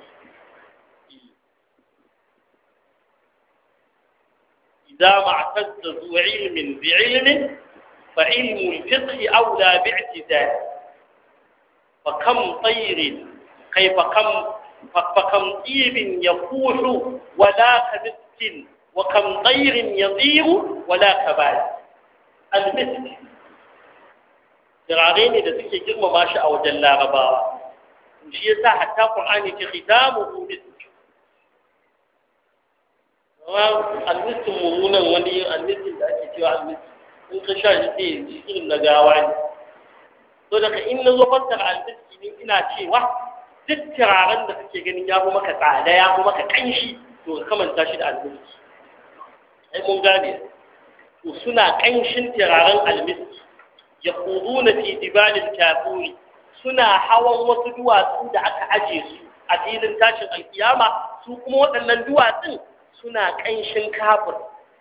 إذا ما اعتز ذو علم بعلم فعلم الفقه أولى باعتدال فكم طير كيف كم فكم طيب يفوح ولا كمسك وكم طير يطير ولا كبال المسك turare ne da suke girmama shi a wajen larabawa shi yasa hatta qur'ani ce khitamuhu misk wa almisk mumunan wani almisk da ake cewa almisk in ka sha shi sai ji irin na gawa ne to daga in na zo fassara almisk ne ina cewa duk turaren da kake ganin ya fi maka tsada ya fi maka kanshi to ka kamanta shi da almisk ai mun gane to suna kanshin turaren almisk يخوضون في جبال الكافور suna hawan wasu duwatsu da aka aje su a filin tashin alkiyama su kuma waɗannan duwatsun suna ƙanshin kafir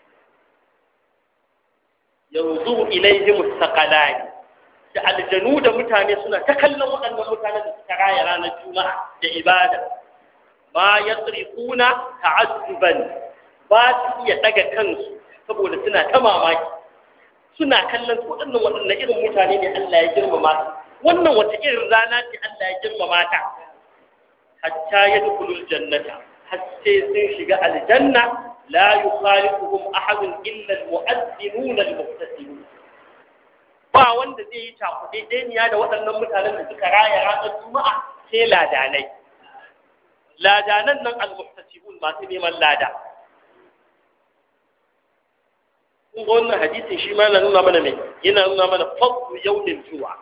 yanzu ilaihi mustaqalani da aljanu da mutane suna ta kallon waɗannan mutane da suka raya ranar juma'a da ibada ma yasrifuna ta'azzuban ba su iya daga kansu saboda suna ta mamaki suna kallon su waɗannan waɗannan irin mutane ne Allah ya girmama su wannan wata irin rana ce Allah ya girmama ta hatta ya dukulul jannata har sai sun shiga aljanna la yukhalifuhum ahadun illa almu'adhdhinun almuhtasibun ba wanda zai yi cakuɗe ɗaniya da waɗannan mutanen da suka raya ranar juma'a sai ladanai ladanan nan almuhtasibun masu neman lada kun ga wannan hadisin shi ma yana nuna mana mai yana nuna mana fadlu yawmin juma'a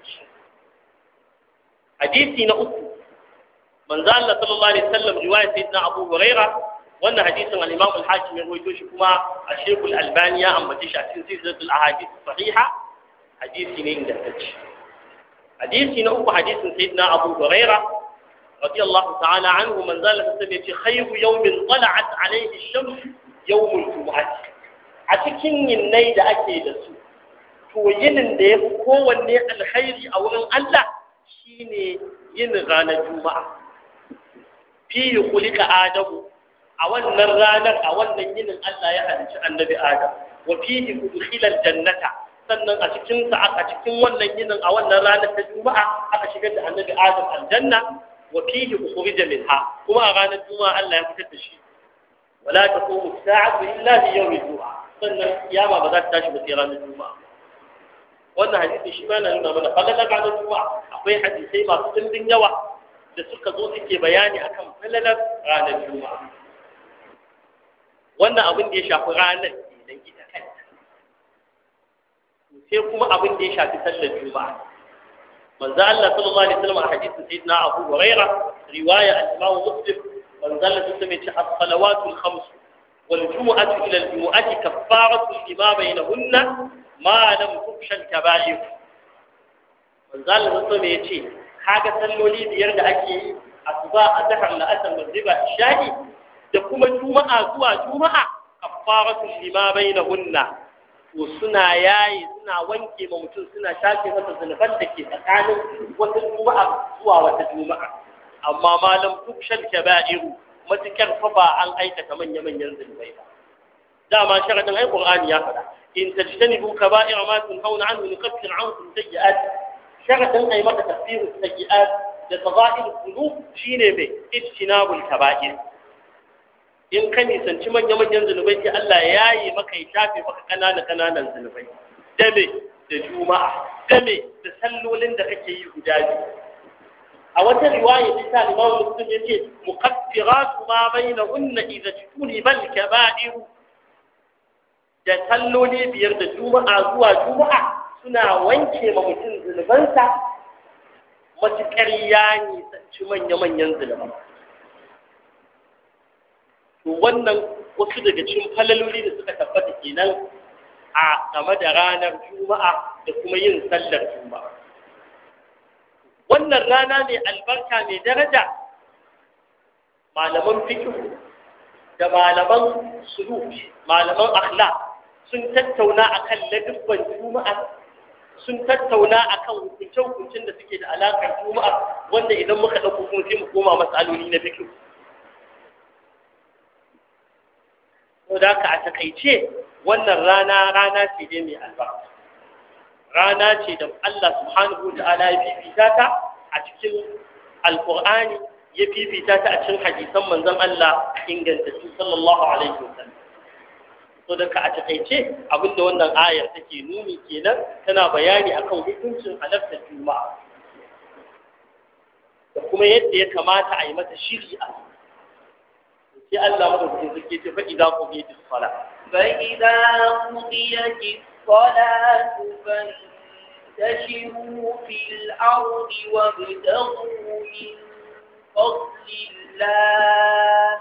hadisi na uku manzo Allah sallallahu alaihi wasallam riwaya sayyidina Abu Huraira wannan hadisin al-Imam al-Hakim ya rawaito shi kuma a Sheikh al-Albani ya ambace shi a cikin silsilatul ahadith sahiha hadisi ne ingantacce hadisi na uku hadisin sayyidina Abu Huraira radiyallahu ta'ala anhu manzo Allah sallallahu alaihi wasallam ya ce khayru yawmin tala'at alayhi ash-shams yawmul jumu'ah a cikin yinnai da ake da su to yinin da ya fi kowanne alkhairi a wurin Allah shine yin ranar juma'a fi kulika adamu a wannan ranar a wannan yinin Allah ya halicci annabi adam wa fihi udkhila jannata sannan a cikin sa a cikin wannan yinin a wannan ranar ta juma'a aka shigar da annabi adam aljanna wa fihi ukhrija minha kuma a ranar juma'a Allah ya fitar da shi wala taqumu as-sa'atu illa bi yawmi juma'a sannan kiyama ba za ta tashi ba sai ranar juma'a wannan hadisi shi ma na nuna mana falalar ranar juma'a akwai hadisai masu dimbin yawa da suka zo suke bayani akan falalar ranar juma'a wannan abin da ya shafi ranar idan ita kanta sai kuma abin da ya shafi sallar juma'a manzo Allah sallallahu alaihi wasallam a hadisin sayyidina Abu Hurairah riwaya al-Imam Muslim manzo Allah sallallahu alaihi wasallam as-salawatu al-khams والجمعة إلى الجمعة كفارة لما بينهن ما لم تخشى الكبائر manzal da so ya ce kaga salloli biyar da ake yi asuba azhar la'asar magriba isha'i da kuma juma'a zuwa juma'a kafaratu lima bainahunna to suna yayi suna wanke ma mutum suna shafe masa zunuban da ke tsakanin wata juma'a zuwa wata juma'a amma malam tukshal kaba'iru matukar fa ba an aikata manya-manyan zunubai ba dama sharadin ai qur'ani ya faɗa in tajtanibu kaba'ira ma tunhauna anhu nukaffir ankum sayyi'at sharadin ai maka tafsiru sayyi'at da fadail dhunub shine mai ijtinabul kaba'ir in ka nisanci manya-manyan zunubai sai Allah ya yi maka ya shafe maka kanana kananan zunubai da me da juma'a da me da sallolin da kake yi guda biyu a wata riwaya ta Imam Muslim yace muqaddiratu ma bainahunna idza tuniba al-kaba'ir da salloli biyar da juma'a zuwa juma'a suna wanke ma mutum zunubansa matuƙar ya nisanci manya-manyan zunuban to wannan wasu daga cikin falaloli da suka tabbata kenan a game da ranar juma'a da kuma yin sallar juma'a wannan rana mai albarka mai daraja malaman fikihu da malaman suluk malaman akhlaq sun tattauna akan ladubban juma'a sun tattauna akan hukunce-hukuncen da suke da alaƙar juma'a wanda idan muka ɗauko kuma sai mu koma matsaloli na fikihu ko da ka a takaice wannan rana rana ce dai mai albarka rana ce da Allah subhanahu wa ta'ala ya fifita ta a cikin alqur'ani ya fifita ta a cikin hadisan manzon Allah ingantattu sallallahu alaihi wasallam so da ka a takaice abinda wannan ayar take nuni kenan tana bayani akan hukuncin halartar juma'a da kuma yadda ya kamata a yi mata shiri a sai Allah madaukakin sarki ce fa idan ku yi sala
فإذا قضيت الصلاة فانتشروا في الأرض وابتغوا من فضل الله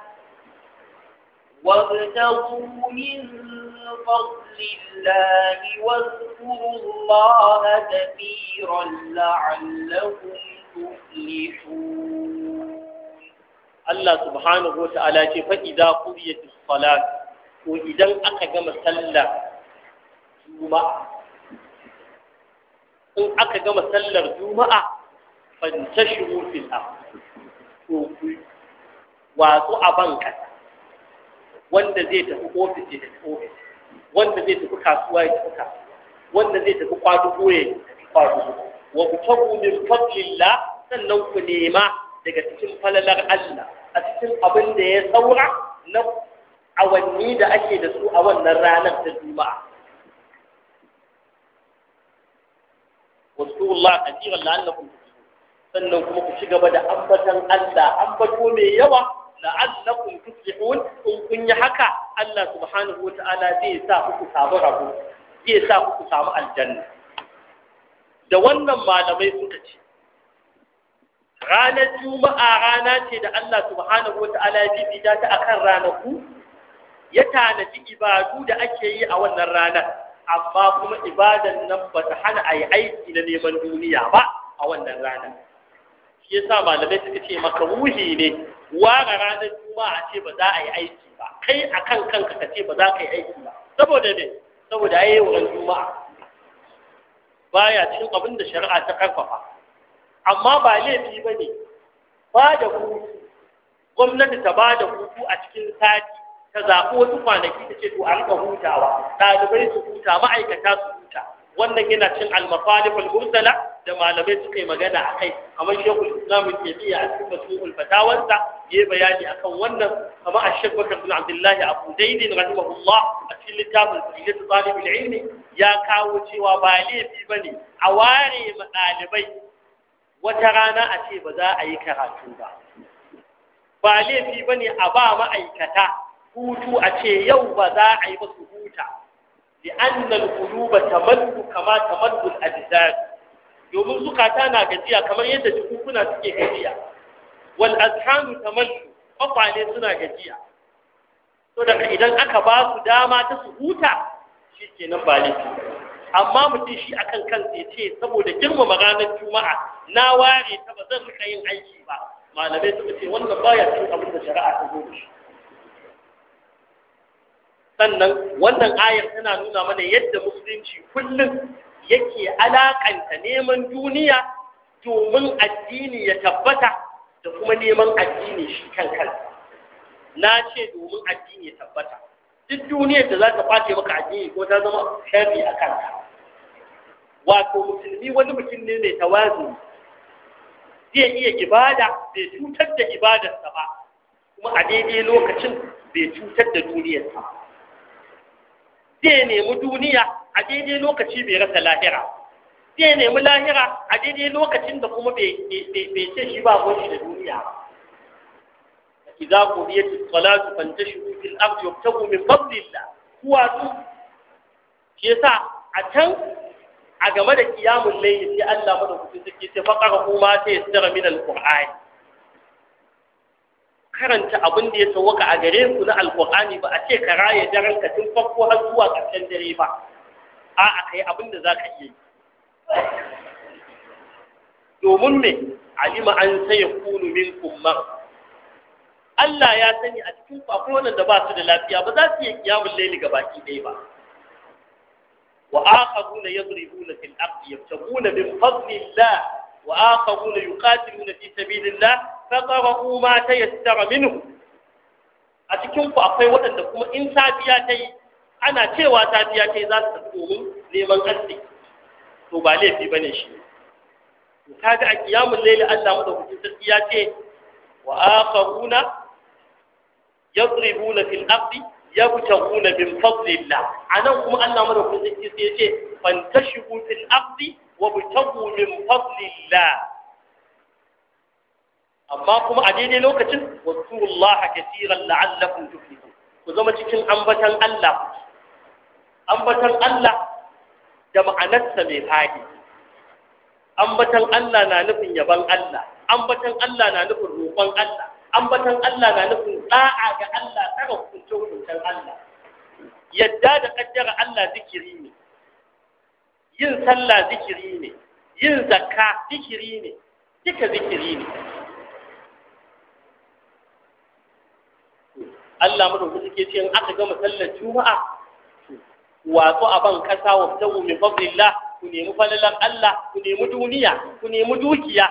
وابتغوا من فضل الله واذكروا الله كثيرا لعلكم تفلحون
Allah subhanahu wa ta'ala ce fa idza qudiyatis salat ko idan aka gama sallar juma'a in aka gama sallar juma'a fantashiru fil ard to ku watsu a banka wanda zai tafi ofis ya tafi ofis wanda zai tafi kasuwa ya tafi kasuwa wanda zai tafi kwadugo ya tafi kwadugo wa kutabu min fadlillah sannan ku nema daga cikin falalar Allah a cikin abin da ya saura na awanni da ake da su a wannan ranar ta juma'a wasu Allah kasiran la'allakum sannan kuma ku ci gaba da ambatan Allah ambato mai yawa la'allakum tuflihun in kun yi haka Allah subhanahu wa ta'ala zai sa ku samu rabo zai sa ku samu aljanna da wannan malamai suka ce ranar juma'a rana ce da Allah subhanahu wata'ala ya bibita ta akan ranaku ya tanaji ibadu da ake yi a wannan ranar amma kuma ibadan nan ba ta hana a yi aiki na neman duniya ba a wannan ranar shi yasa malamai suka ce makaruhi ne ware ranar juma'a ce ba za a yi aiki ba kai akan kanka ka ce ba za ka yi aiki ba saboda ne saboda ayi wurin juma'a baya cin abin da shari'a ta karfafa amma ba laifi ba ne ba da hutu gwamnati ta ba da hutu a cikin sati ta zaɓi wasu kwanaki ta ce to a rika hutawa ɗalibai su huta ma'aikata su huta wannan yana cin almafalif al-mursala da malamai suka yi magana a kai kamar shekul islam taimiyya a cikin masu'ul fatawansa ya bayani akan wannan kamar a shekul bakar bin abdullahi abu daidin rahimahullah a cikin littafin sahihatu talibul ilmi ya kawo cewa ba laifi bane a ware ma ɗalibai wata rana a ce ba za a yi karatu ba ba laifi ba ne a ba ma'aikata hutu a ce yau ba za a yi ba su huta لأن القلوب تمد كما تمد الأجساد domin zukata na gajiya kamar yadda jikukuna suke gajiya wal azhanu tamallu kwakwale suna gajiya to daga idan aka ba su dama ta su huta shi kenan ba laifi amma mutum shi akan kansa ya ce saboda girmama ranar juma'a na ware ta ba zan rika yin aiki ba malamai suka ce wannan baya cikin abin da shari'a ta zo da shi sannan wannan ayar tana nuna mana yadda musulunci kullum yake alakanta neman duniya domin addini ya tabbata da kuma neman addini shi kan kansa na ce domin addini ya tabbata duk duniyar da za ta kwace maka addini ko ta zama sharri a kanka wato musulmi wani mutum ne mai tawazu zai iya ibada bai cutar da ibadarsa ba kuma a daidai lokacin bai cutar da duniyarsa ba zai nemi duniya a daidai lokaci bai rasa lahira zai nemi lahira a daidai lokacin da kuma bai ce shi ba shi da duniya ba idza qudiyat as-salatu fantashiru fil ardi wabtaghu min fadlillah huwa su shi yasa a can a game da kiyamun layli sai Allah madaukakin sarki sai faqara kuma sai ya tsara min alqur'ani karanta abin da ya sauka a gare ku na alqur'ani ba a ce ka raye daren ka tun farko har zuwa ƙarshen dare ba a a kai abin da zaka iya yi domin me alima an sai kunu minkum mar Allah ya sani a cikin ku akwai wanda ba su da lafiya ba za su iya kiyamun layli gabaki ɗaya ba وآخرون يضربون في الأرض يبتغون من فضل الله وآخرون يقاتلون في سبيل الله فقرأوا ما تيسر منه أتكون أقوى وأن كما إن سابياتي أنا تيوى سابياتي ذات تقوم لمن أسي تبالي في بني شيء kaga a kiyamun laili Allah madaukakin sarki ya ce wa akharuna yadribuna fil ardi yabtaghuna min fadlillah anan kuma Allah madaukakin sarki sai ya ce fantashibu fil ardi wabtaghu min fadlillah amma kuma a daidai lokacin wasurullaha kaseeran la'allakum tuflihun ku zama cikin ambatan Allah ambatan Allah da ma'anarsa mai fadi ambatan Allah na nufin yaban Allah ambatan Allah na nufin roƙon Allah ambatan Allah na nufin da'a ga Allah tsara hukunce hukuncen Allah yadda da kaddara Allah zikiri ne yin sallah zikiri ne yin zakka zikiri ne duka zikiri ne Allah madaukaki ke ce in aka gama sallar juma'a wato a ban kasa wa tawu min fadlillah ku nemi falalan Allah ku nemi duniya ku nemi dukiya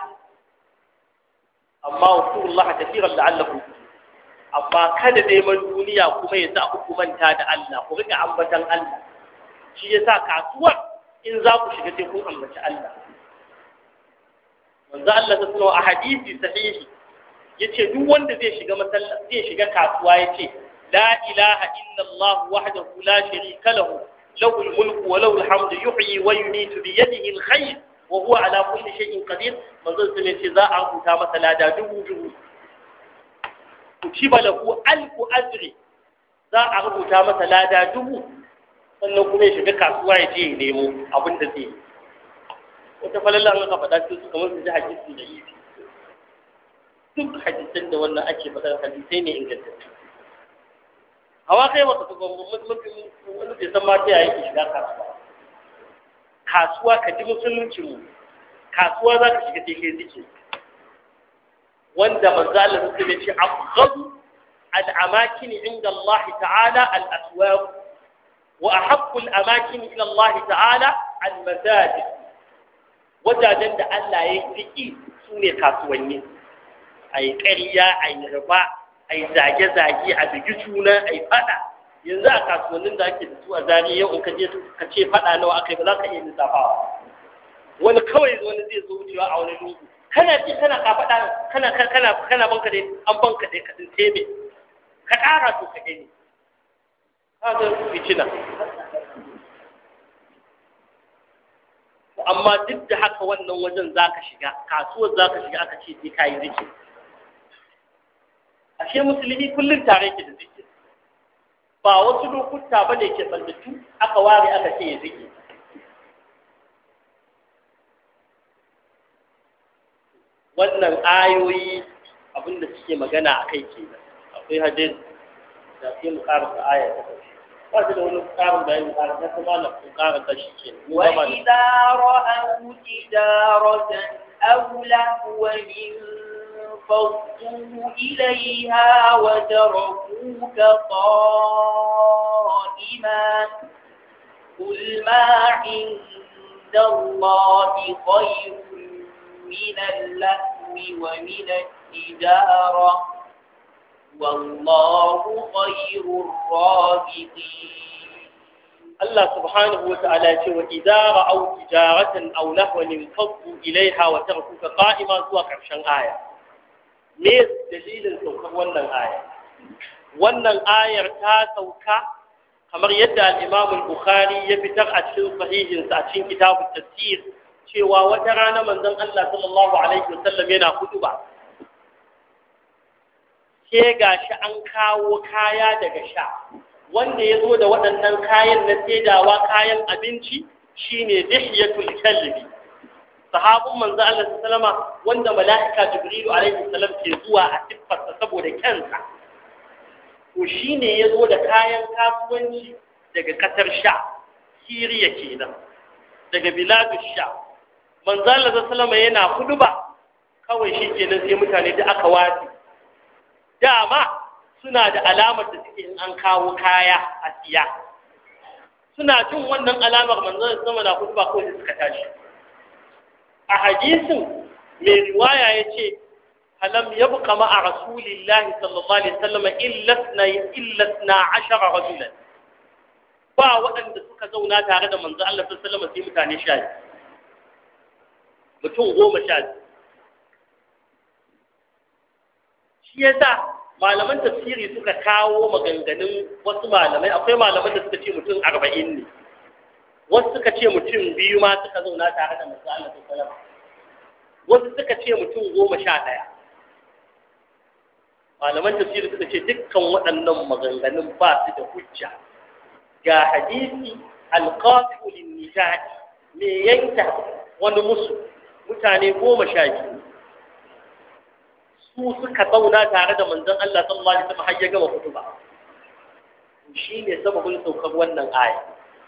amma wasurullaha kafiran la'allakum amma kada neman duniya kuma ya sa ku manta da Allah ku rika ambatan Allah shi yasa kasuwar in za ku shiga sai kun ambaci Allah manzo Allah ta sanar a hadisi sahihi yace duk wanda zai shiga masallaci zai shiga kasuwa yace la ilaha illa Allah wahdahu la sharika lahu له الملك وله الحمد يحيي ويميت بيده الخير وهو على كل شيء قدير من ذلك سنة ذا أنه تام ثلاثة دبو دبو كتب له ألف أجر ذا أنه تام ثلاثة دبو sannan kuma ya shiga kasuwa ya je ya nemo abin da zai wata falalla an ka faɗa su kamar su ji hadisi da yi duk hadisan da wannan ake faɗa hadisai ne ingantattu hawa kai wata ga mutum wani bai san ma ta yaya yake shiga kasuwa kasuwa ka ji musulunci mu kasuwa za ka shiga take zike wanda manzo Allah sai ya ce afghadu al-amakin inda Allah ta'ala al-aswaq wa ahabbu al-amakin ila Allah ta'ala al-masajid wajajen da Allah ya fi su ne kasuwanni ai ƙarya ai riba ai zage-zage a bigi juna ai fada yanzu a kasuwannin da ake da su a zari yau in ka je ka ce fada nawa aka yi ba za ka iya lissafawa wani kawai wani zai zo wucewa a wani lungu kana ce kana ka fada kana kana kana banka dai an banka dai ka din tebe ka ƙara to ka gani ka ga fitina amma duk da haka wannan wajen zaka shiga kasuwar zaka shiga aka ce sai kayi zikiri ashe musulmi kullum tare ke da zikir ba wasu lokuta ba ne ke tsallattu aka ware aka ce ya zikir wannan ayoyi abinda suke magana a kai ke akwai hadis da sai mu karasa aya ta ƙarshe ba shi da wani ƙarin bayani ƙarin na kuma na kun ƙarasa shi ke
وإذا رأوا تجارة أو لهوا انفضوا إليها وتركوك قائما قل ما عند الله خير من اللهو ومن التجارة والله خير الرازقين
Allah subhanahu wa ta'ala ce wa idza ra'aw tijaratan aw lahwan infaddu ilaiha wa tarkuka qa'ima zuwa karshen aya me dalilin saukar wannan aya wannan ayar ta sauka kamar yadda al-Imam al-Bukhari ya fitar a cikin sahihinsa a cikin kitabut tafsir cewa wata rana manzon Allah sallallahu alaihi wasallam yana kutuba sai gashi an kawo kaya daga sha wanda ya zo da waɗannan kayan na saidawa kayan abinci shine dihyatul kalbi sahabun manzo Allah sallama wanda mala'ika jibrilu alaihi salam ke zuwa a siffarsa saboda kansa to shine ya zo da kayan kasuwanci daga kasar sha siriya kenan daga biladus sha manzo Allah sallama yana kuduba kawai shi kenan sai mutane da aka wasi dama suna da alamar da suke in an kawo kaya a siya suna jin wannan alamar manzon sama na kutuba ko da suka tashi a hadisin mai riwaya ya ce alam yabqa ma'a rasulillahi sallallahu alaihi wasallam illa na illa na ashara rajulan ba waɗanda suka zauna tare da manzon Allah sallallahu alaihi wasallam sai mutane sha mutum goma sha shi yasa malaman tafsiri suka kawo maganganun wasu malamai akwai malaman da suka ce mutum arba'in ne wasu suka ce mutum biyu ma suka zauna tare da masu Allah ta salama wasu suka ce mutum goma sha ɗaya malaman tafsiri suka ce dukkan waɗannan maganganun ba su da hujja ga hadisi alqafi'u lin-nijat me yanka wani musu mutane goma sha biyu su suka zauna tare da manzon Allah sallallahu alaihi wasallam har ya gama kutuba shi ne sababin saukar wannan aya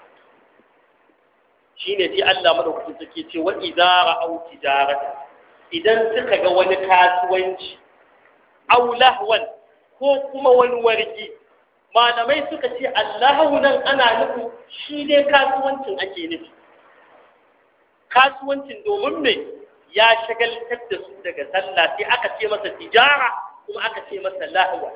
shi ne sai Allah madaukakin sarki ce wa idza ra'aw tijarata idan suka ga wani kasuwanci aw lahwan ko kuma wani wargi malamai suka ce Allahu nan ana nufin shi ne kasuwancin ake nufi kasuwancin domin me ya shagaltar da su daga sallah sai aka ce masa tijara kuma aka ce masa lahwa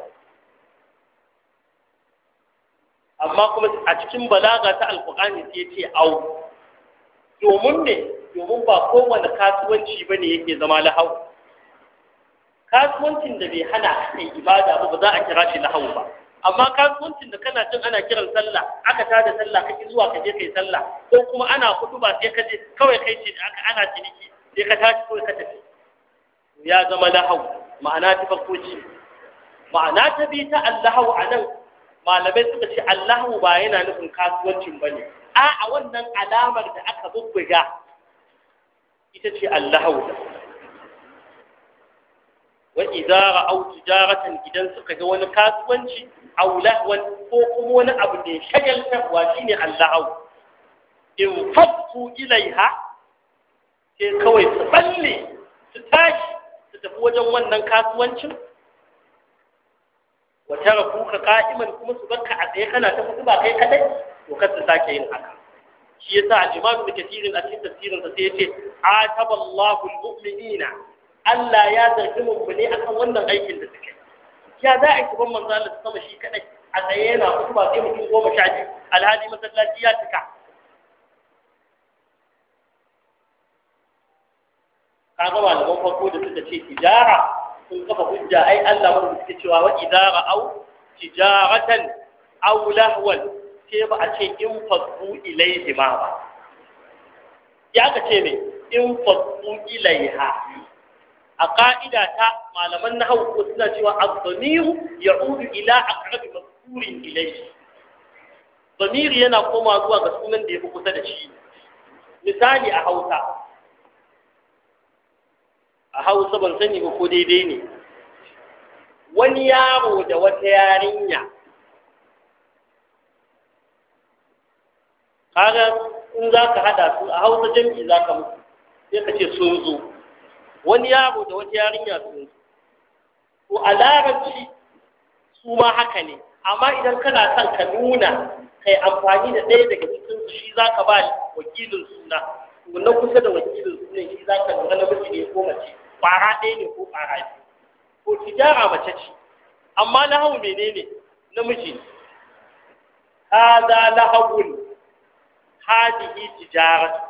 amma kuma a cikin balaga ta alkur'ani sai ya ce au domin ne domin ba kowane kasuwanci ba ne yake zama lahau kasuwancin da bai hana kai ibada ba ba za a kira shi lahau ba amma kasuwancin da kana jin ana kiran sallah aka tada sallah kake zuwa ka je kai sallah ko kuma ana hudu ba sai ka je kawai kai ce da aka ana ciniki sai ka tashi kawai ka tafi ya zama lahau ma'ana ta farko ce ma'ana ta bi ta allahu a nan malamai suka ce allahu ba yana nufin kasuwancin ba ne a a wannan alamar da aka bubbuga ita ce allahu da wa idza ra'aw tijaratan idan suka ga wani kasuwanci aw lahwan ko kuma wani abu da ya shagaltarwa shine allahu in fattu ilaiha sai kawai su balle su tashi su tafi wajen wannan kasuwancin wata rafu ka ka'iman kuma su barka a tsaye kana ta kudu ba kai kadai to kar su sake yin haka shi yasa al-imam ibn kathir a cikin tafsirin sa sai yace ataballahu al-mu'minina Allah ya zargi mummune akan wannan aikin da suke ya za a yi ban manzo Allah sama shi kadai a tsaye yana kudu ba sai mutum goma sha biyu alhali masallaci ya cika kaga malaman farko da suka ce tijara sun kafa hujja ai Allah wanda suke cewa wa idara au tijaratan aw lahwan sai ba a ce in fadu ilaihi ma ba ya ka ce me in fadu ilaiha a ka'ida ta malaman nahwu ko suna cewa az-zamiru ya'udu ila aqrabi mazkurin ilaihi zamiri yana koma zuwa ga sunan da ya fi kusa da shi misali a Hausa a hausa ban sani ba ko daidai ne wani yaro da wata yarinya kaga in za ka hada su a hausa jam'i za ka musu sai ka ce sun zo wani yaro da wata yarinya sun zo to a larabci su ma haka ne amma idan kana son ka nuna kai amfani da ɗaya daga cikin su shi za ka ba wakilin suna na kusa da wakilin sunan shi za ka lura namiji ne ko mace ƙwara ɗaya ne ko ƙwara biyu ko tijara mace ce amma lahau menene namiji hada lahawun hadihi tijara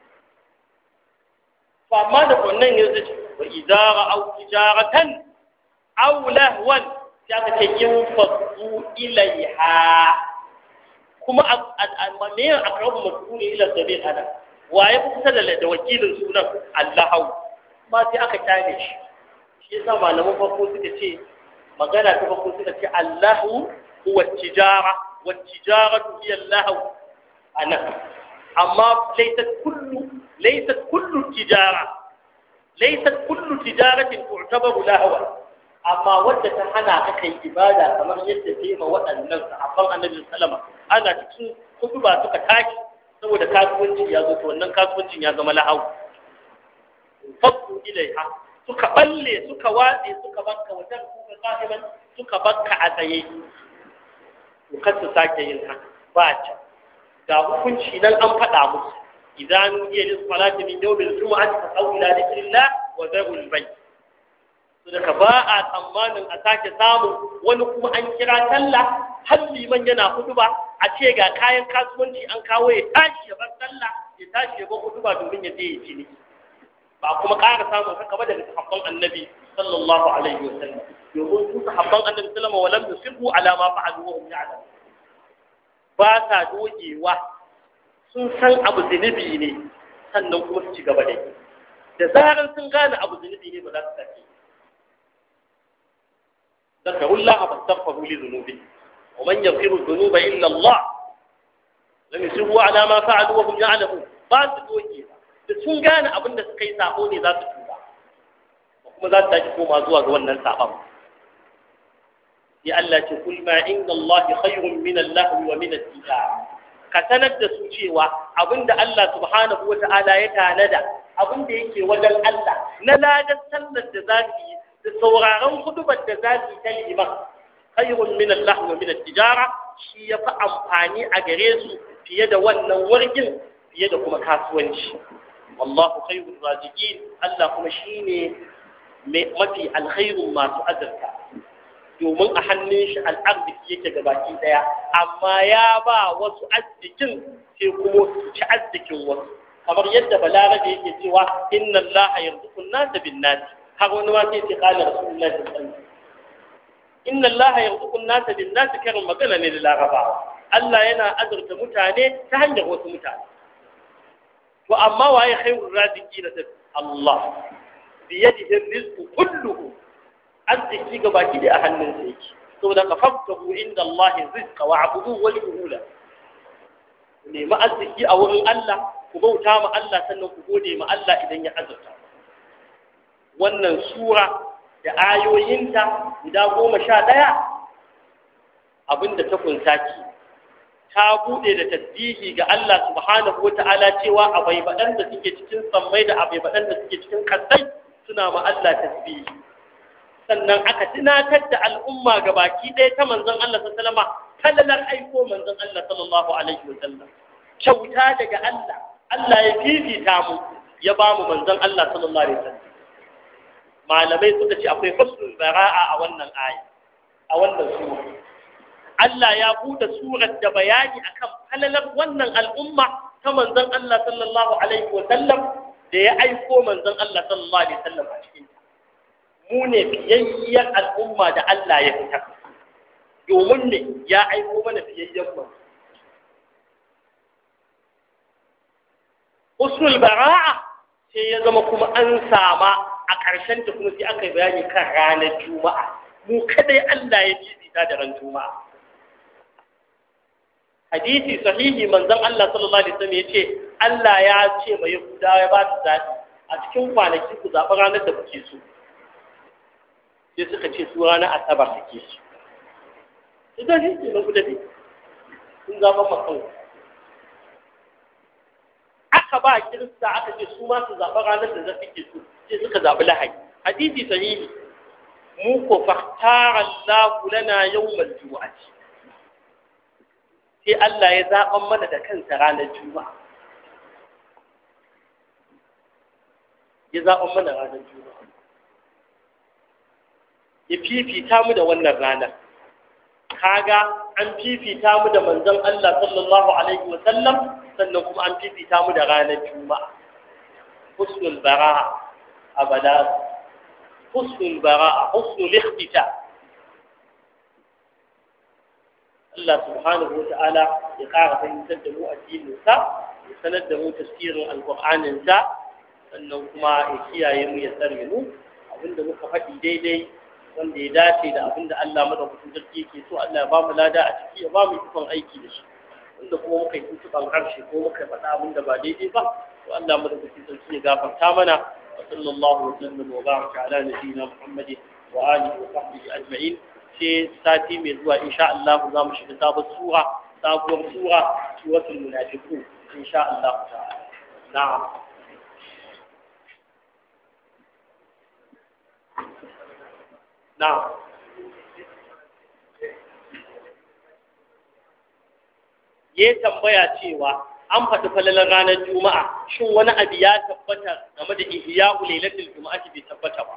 to amma da wannan yanzu ce wa idara au tijaratan aw lahwan ya ka ce in fadu ilaiha kuma a me aqrabu mas'uli ila sabil ana waye kusa da wakilin sunan Allahu ma sai aka kyale shi shi yasa malaman farko suka ce magana ta farko suka ce Allahu huwa tijara wa tijaratu hiya lahu anan amma laysat kullu laysat kullu tijara laysat kullu tijaratin tu'tabaru lahwa amma wadda ta hana ka kai ibada kamar yadda ta yi ma waɗannan sahabban annabi sallama ana cikin kudu ba suka tashi saboda kasuwanci ya zo to wannan kasuwancin ya zama lahau fadu ilaiha suka balle suka watse suka bakka wajen kuka qa'iman suka bakka a tsaye to kar su sake yin haka ba ta ga hukunci nan an faɗa musu idan nudiya lis salati min yawmil jumu'ati fa aw ila dhikrillah wa dharul bayt daga ba a tsammanin a sake samun wani kuma an kira sallah har liman yana huduba a ce ga kayan kasuwanci an kawo ya tashi ya bar sallah ya tashi ya bar huduba domin ya je ya ci ba kuma ƙara samun haka ba daga sahabban annabi sallallahu alaihi wa sallam domin su sahabban annabi sallama wa lam yusirru ala ma fa'alu wa hum ya'lam ba sa dogewa sun san abu zunubi ne sannan kuma su ci gaba da yi da zarar sun gane abu zunubi ne ba za su sake ذكروا الله فاستغفروا لذنوبهم ومن يغفر الذنوب إلا الله لم يسروا على ما فعلوا وهم يعلمون ba su doge da sun gane abin da suka yi sabo ne za su tuba kuma za su tashi koma zuwa ga wannan sabon ya Allah ce kul ma inda Allah khayrun min Allah wa min al ka sanar da su cewa abinda Allah subhanahu wa ta'ala ya tanada abinda yake wajen Allah na ladan sallar da za su yi da sauraron hudubar da za su yi ta liman khayrun min Allah wa min tijara shi ya fi amfani a gare su fiye da wannan wargin fiye da kuma kasuwanci wallahu khayrul raziqin Allah kuma shine mafi alkhairun masu azurta domin a hannun shi al'arziki yake gabaki daya amma ya ba wasu arzikin sai kuma su ci arzikin wasu kamar yadda balarabe yake cewa inna allaha yarzuqu an-nasa bin-nasi har wani ma sai ce qala rasulullahi sallallahu alaihi wasallam inna allaha yarzuqu an-nasa bin-nasi karin magana ne da larabawa Allah yana azurta mutane ta hanyar wasu mutane to amma waye khairur raziqina Allah bi yadihi rizqu kulluhu arziki ga baki da a hannun sa yake saboda ka faftahu inda Allah rizqa wa abudu wa shuhula nemi arziki a wurin Allah ku bauta ma Allah sannan ku gode ma Allah idan ya azurta wannan sura da ayoyinta guda goma sha ɗaya abinda ta kunsa ki ta bude da tasbihi ga Allah subhanahu wa ta'ala cewa abai baɗan da suke cikin sammai da abai baɗan da suke cikin kasai suna ma Allah tasbihi sannan aka tunatar da al'umma ga baki ɗaya ta manzon Allah sallama kallalar aiko manzon Allah sallallahu alaihi wa sallam kyauta daga Allah Allah ya fifita mu ya ba mu manzon Allah sallallahu alaihi wa sallam malamai suka ce akwai husnul bara'a a wannan aya a wannan sura Allah ya buɗe surar da bayani akan falalar wannan al'umma ta manzon Allah sallallahu alaihi wa sallam da ya aiko manzon Allah sallallahu alaihi wa sallam a cikin mu ne fiyayyar al'umma da Allah ya fitar domin ne ya aiko mana fiyayyen mu usul bara'a sai ya zama kuma an sama a ƙarshen ta kuma sai aka yi bayani kan ranar juma'a mu kadai Allah ya fifita da ran juma'a hadisi sahihi manzon Allah sallallahu alaihi wasallam yace Allah ya ce mai Yahudawa ya ba su zaɓi a cikin kwanaki ku zaɓi ranar da kuke so sai suka ce su ranar asabar suke so idan shi ke na guda ne sun zaɓa makan aka ba kirista aka ce su ma su zaɓi ranar da za ke so sai suka zaɓi lahadi hadisi sahihi mu ko fahtara Allah lana yawmal jumu'ati sai Allah ya zaɓan mana da kansa ranar juma'a ya zaɓan mana ranar juma'a ya fifita mu da wannan ranar kaga an fifita mu da manzon Allah sallallahu alaihi wa sallam sannan kuma an fifita mu da ranar juma'a husnul bara'a abada husnul bara'a husnul ikhtita Allah subhanahu wa ta'ala ya ƙara fahimtar da mu addininsa ya sanar da mu tafsirin alƙur'aninsa sannan kuma ya kiyaye mu ya tsare mu abinda muka faɗi daidai wanda ya dace da abin da Allah madaukakin sarki yake so Allah ya ba mu lada a ciki ya ba mu ikon aiki da shi wanda kuma muka yi tuntuɓan harshe ko muka faɗa abin da ba daidai ba to Allah madaukakin sarki ya gafarta mana wa sallallahu wa sallam wa baraka ala nabiyyina Muhammadin wa alihi wa sahbihi ajma'in sai sati mai zuwa insha Allah za mu shiga sabon sura sabuwar sura suratul munafiqun insha Allah ta'ala na'am na'am ya tambaya cewa an faɗi falalar ranar juma'a shin wani abu ya tabbata game da ihya lailatul juma'a bai tabbata ba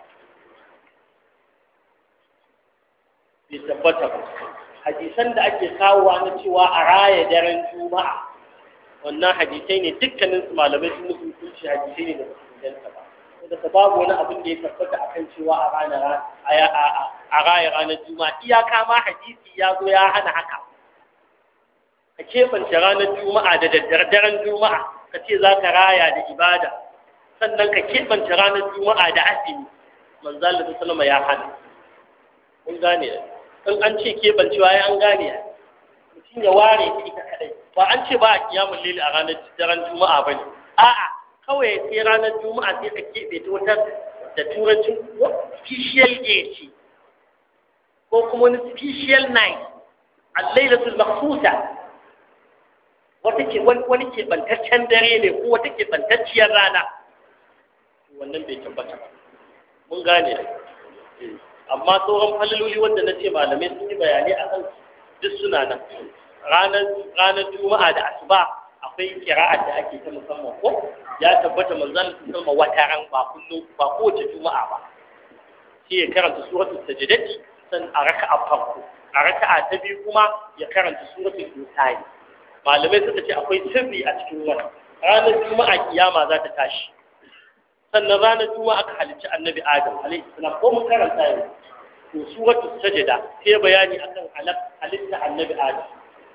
bai tabbata ba hadisan da ake kawowa na cewa a raya daren juma'a wannan hadisai ne dukkanin su malamai sun musu hukunci hadisai ne da su inganta ba daga babu wani abin da ya tabbata akan cewa a ranar a raya ranar juma'a iyaka ma hadisi ya zo ya hana haka ka keɓance ranar juma'a da daddaren juma'a ka ce za ka raya da ibada sannan ka keɓance ranar juma'a da asini manzal da sallama ya hana kun gane in an ce keɓancewa ya an gane mutum ya ware ta ita kadai ba an ce ba a kiyamun lili a ranar daren juma'a ba ne a'a kawai sai ranar juma'a sai ka keɓe ta wata da turancin special day ce ko kuma wani special night al-lailatul makhsusa wata ke wani keɓantaccen dare ne ko wata keɓantacciyar rana wannan bai tabbata ba mun gane amma sauran falaloli wanda na ce malamai sun yi bayanai a kan duk suna nan ranar juma'a da asuba akwai kira'ar da ake ta musamman ko ya tabbata manzon sun wata ran ba kullum ba kowace juma'a ba sai ya karanta suratul sajdati san a raka'a farko a raka'a ta biyu kuma ya karanta suratul insani malamai suka ce akwai sirri a cikin wannan ranar juma'a kiyama za ta tashi sannan ranar juma'a aka halicci annabi adam alaihi salam ko mun karanta yau to suratul sajda sai bayani akan halitta annabi adam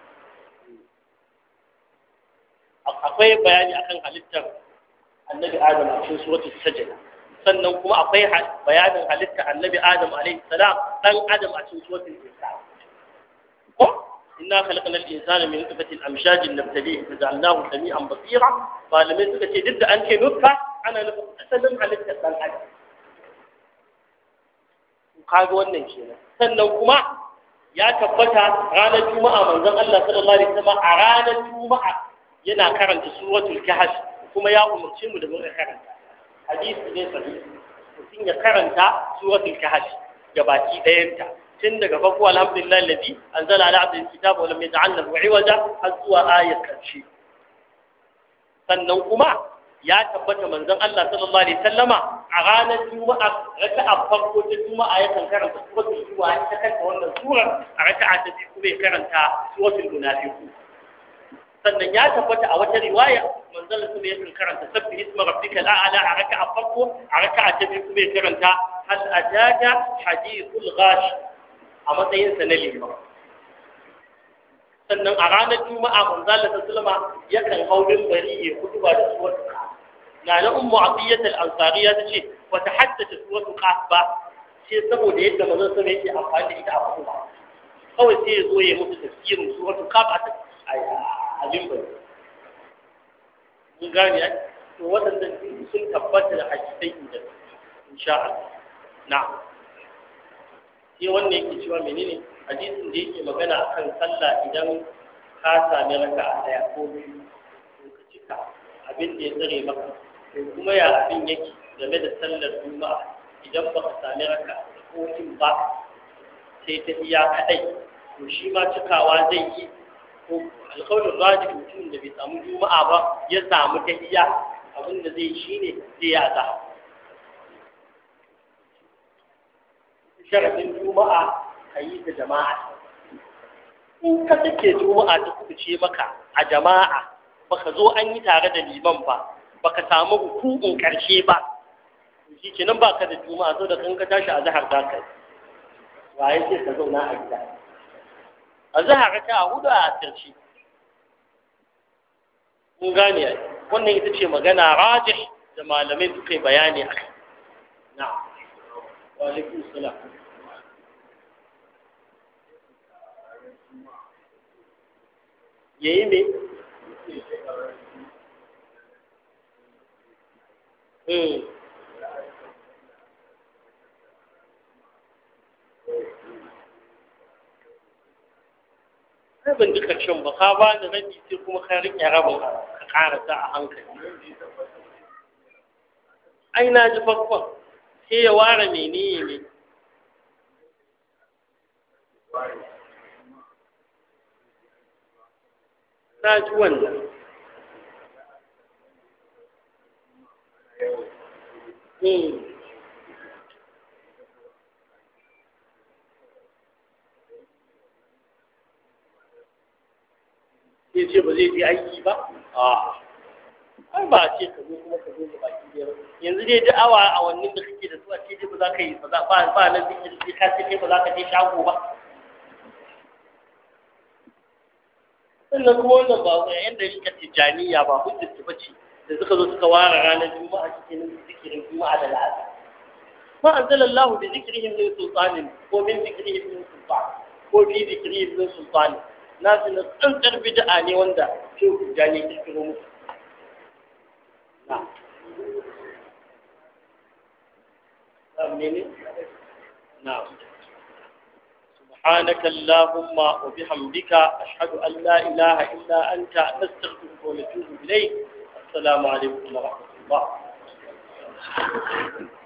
akwai bayani akan halittar annabi adam a cikin suratul sajda sannan kuma akwai bayanin halitta annabi adam alaihi salam dan adam a cikin suratul insan ko إنا خلقنا الإنسان من نطفة أمشاج نبتليه فجعلناه سميعا بصيرا فلم يسكت ضد أن نطفة أنا أسلم على الإنسان حاجة kaga wannan kenan sannan kuma ya tabbata ranar juma'a manzon Allah sallallahu alaihi wasallam a ranar juma'a yana karanta suratul kahf kuma ya umarce mu da mu karanta hadisi ne sahihi mutum ya karanta suratul kahf gabaki ɗayanta tun daga farko alhamdulillah alladhi anzala ala abdihi alkitaba wa lam yaj'al lahu 'iwaja har zuwa ayat karshe sannan kuma ya tabbata manzon Allah sallallahu alaihi wasallama a ranar juma'a raka'a farko ta juma'a ya kan karanta suratul juma'a ita kanta wannan surar a raka'a ta biyu kuma ya karanta suratul munafiqun sannan ya tabbata a wata riwaya manzon Allah ya kan karanta sabbi isma rabbikal a'la a raka'a farko a raka'a ta biyu kuma ya karanta hal ataka hadithul ghash a matsayinsa na liman sannan a ranar juma'a manzala ta sulma yakan hau bari ya kutuba da suwatu na na ummu abiyyat al-ansariya ta ce wata haddace suwatu qaf ba sai saboda yadda manzon sa yake amfani da ita a kutuba kawai sai ya zo ya musu tafsirin suwatu qaf a a limbar mun gane to waɗannan sun tabbata da hadisai da insha Allah na'am sai wannan yake cewa menene hadisin da yake magana akan sallah idan ka sami raka a daya ko biyu to ka cika abin da ya tsare maka to kuma ya abin yake game da sallar juma'a idan baka sami raka ko kin ba sai ta iya kadai to shi ma cikawa zai yi ko alƙawarin rajin mutum da bai samu juma'a ba ya samu ta iya abin da zai shi ne zai ya zaha sharafin juma'a ka yi da jama'a in ka take juma'a ta kubuce maka a jama'a baka zo an yi tare da liman ba baka samu hukukun karshe ba shi kenan baka da juma'a so da kan ka tashi a zahar za ka yi waye ce ka zauna a gida a zahar ta a hudu a asirci mun gane wannan ita ce magana rajih da malamai suka yi bayani a kai na'am wa alaikum salam yayi me Hmm. Ai ban ji ƙarshen ba, ka ba da rabi sai kuma ka riƙe rabin ka ƙarasa a hankali. Ai na ji farkon, sai ya ware menene ne. Na ji wannan. Hmm. Sai ce ba zai je aiki ba? A. Ai ba a ce ka zo kuma ka zo da baki biyar. Yanzu dai duk awa awannin da kake da su a ce dai ba za ka yi ba za ba ba nan zikiri sai ka ce kai ba za ka je shago ba. Sannan kuma wannan ba ga yan da rika tijaniya ba hujjar ta bace da suka zo suka ware ranar juma'a cikin zikirin juma'a da la'asar. ما أنزل الله بذكرهم من سلطان ومن ذكرهم من سلطان وفي ذكرهم من سلطان ناس نستنكر بدعاني وندا شوف جاني تذكرهم نعم آمين نعم سبحانك اللهم وبحمدك أشهد أن لا إله إلا أنت نستغفرك ونتوب إليك السلام عليكم ورحمة الله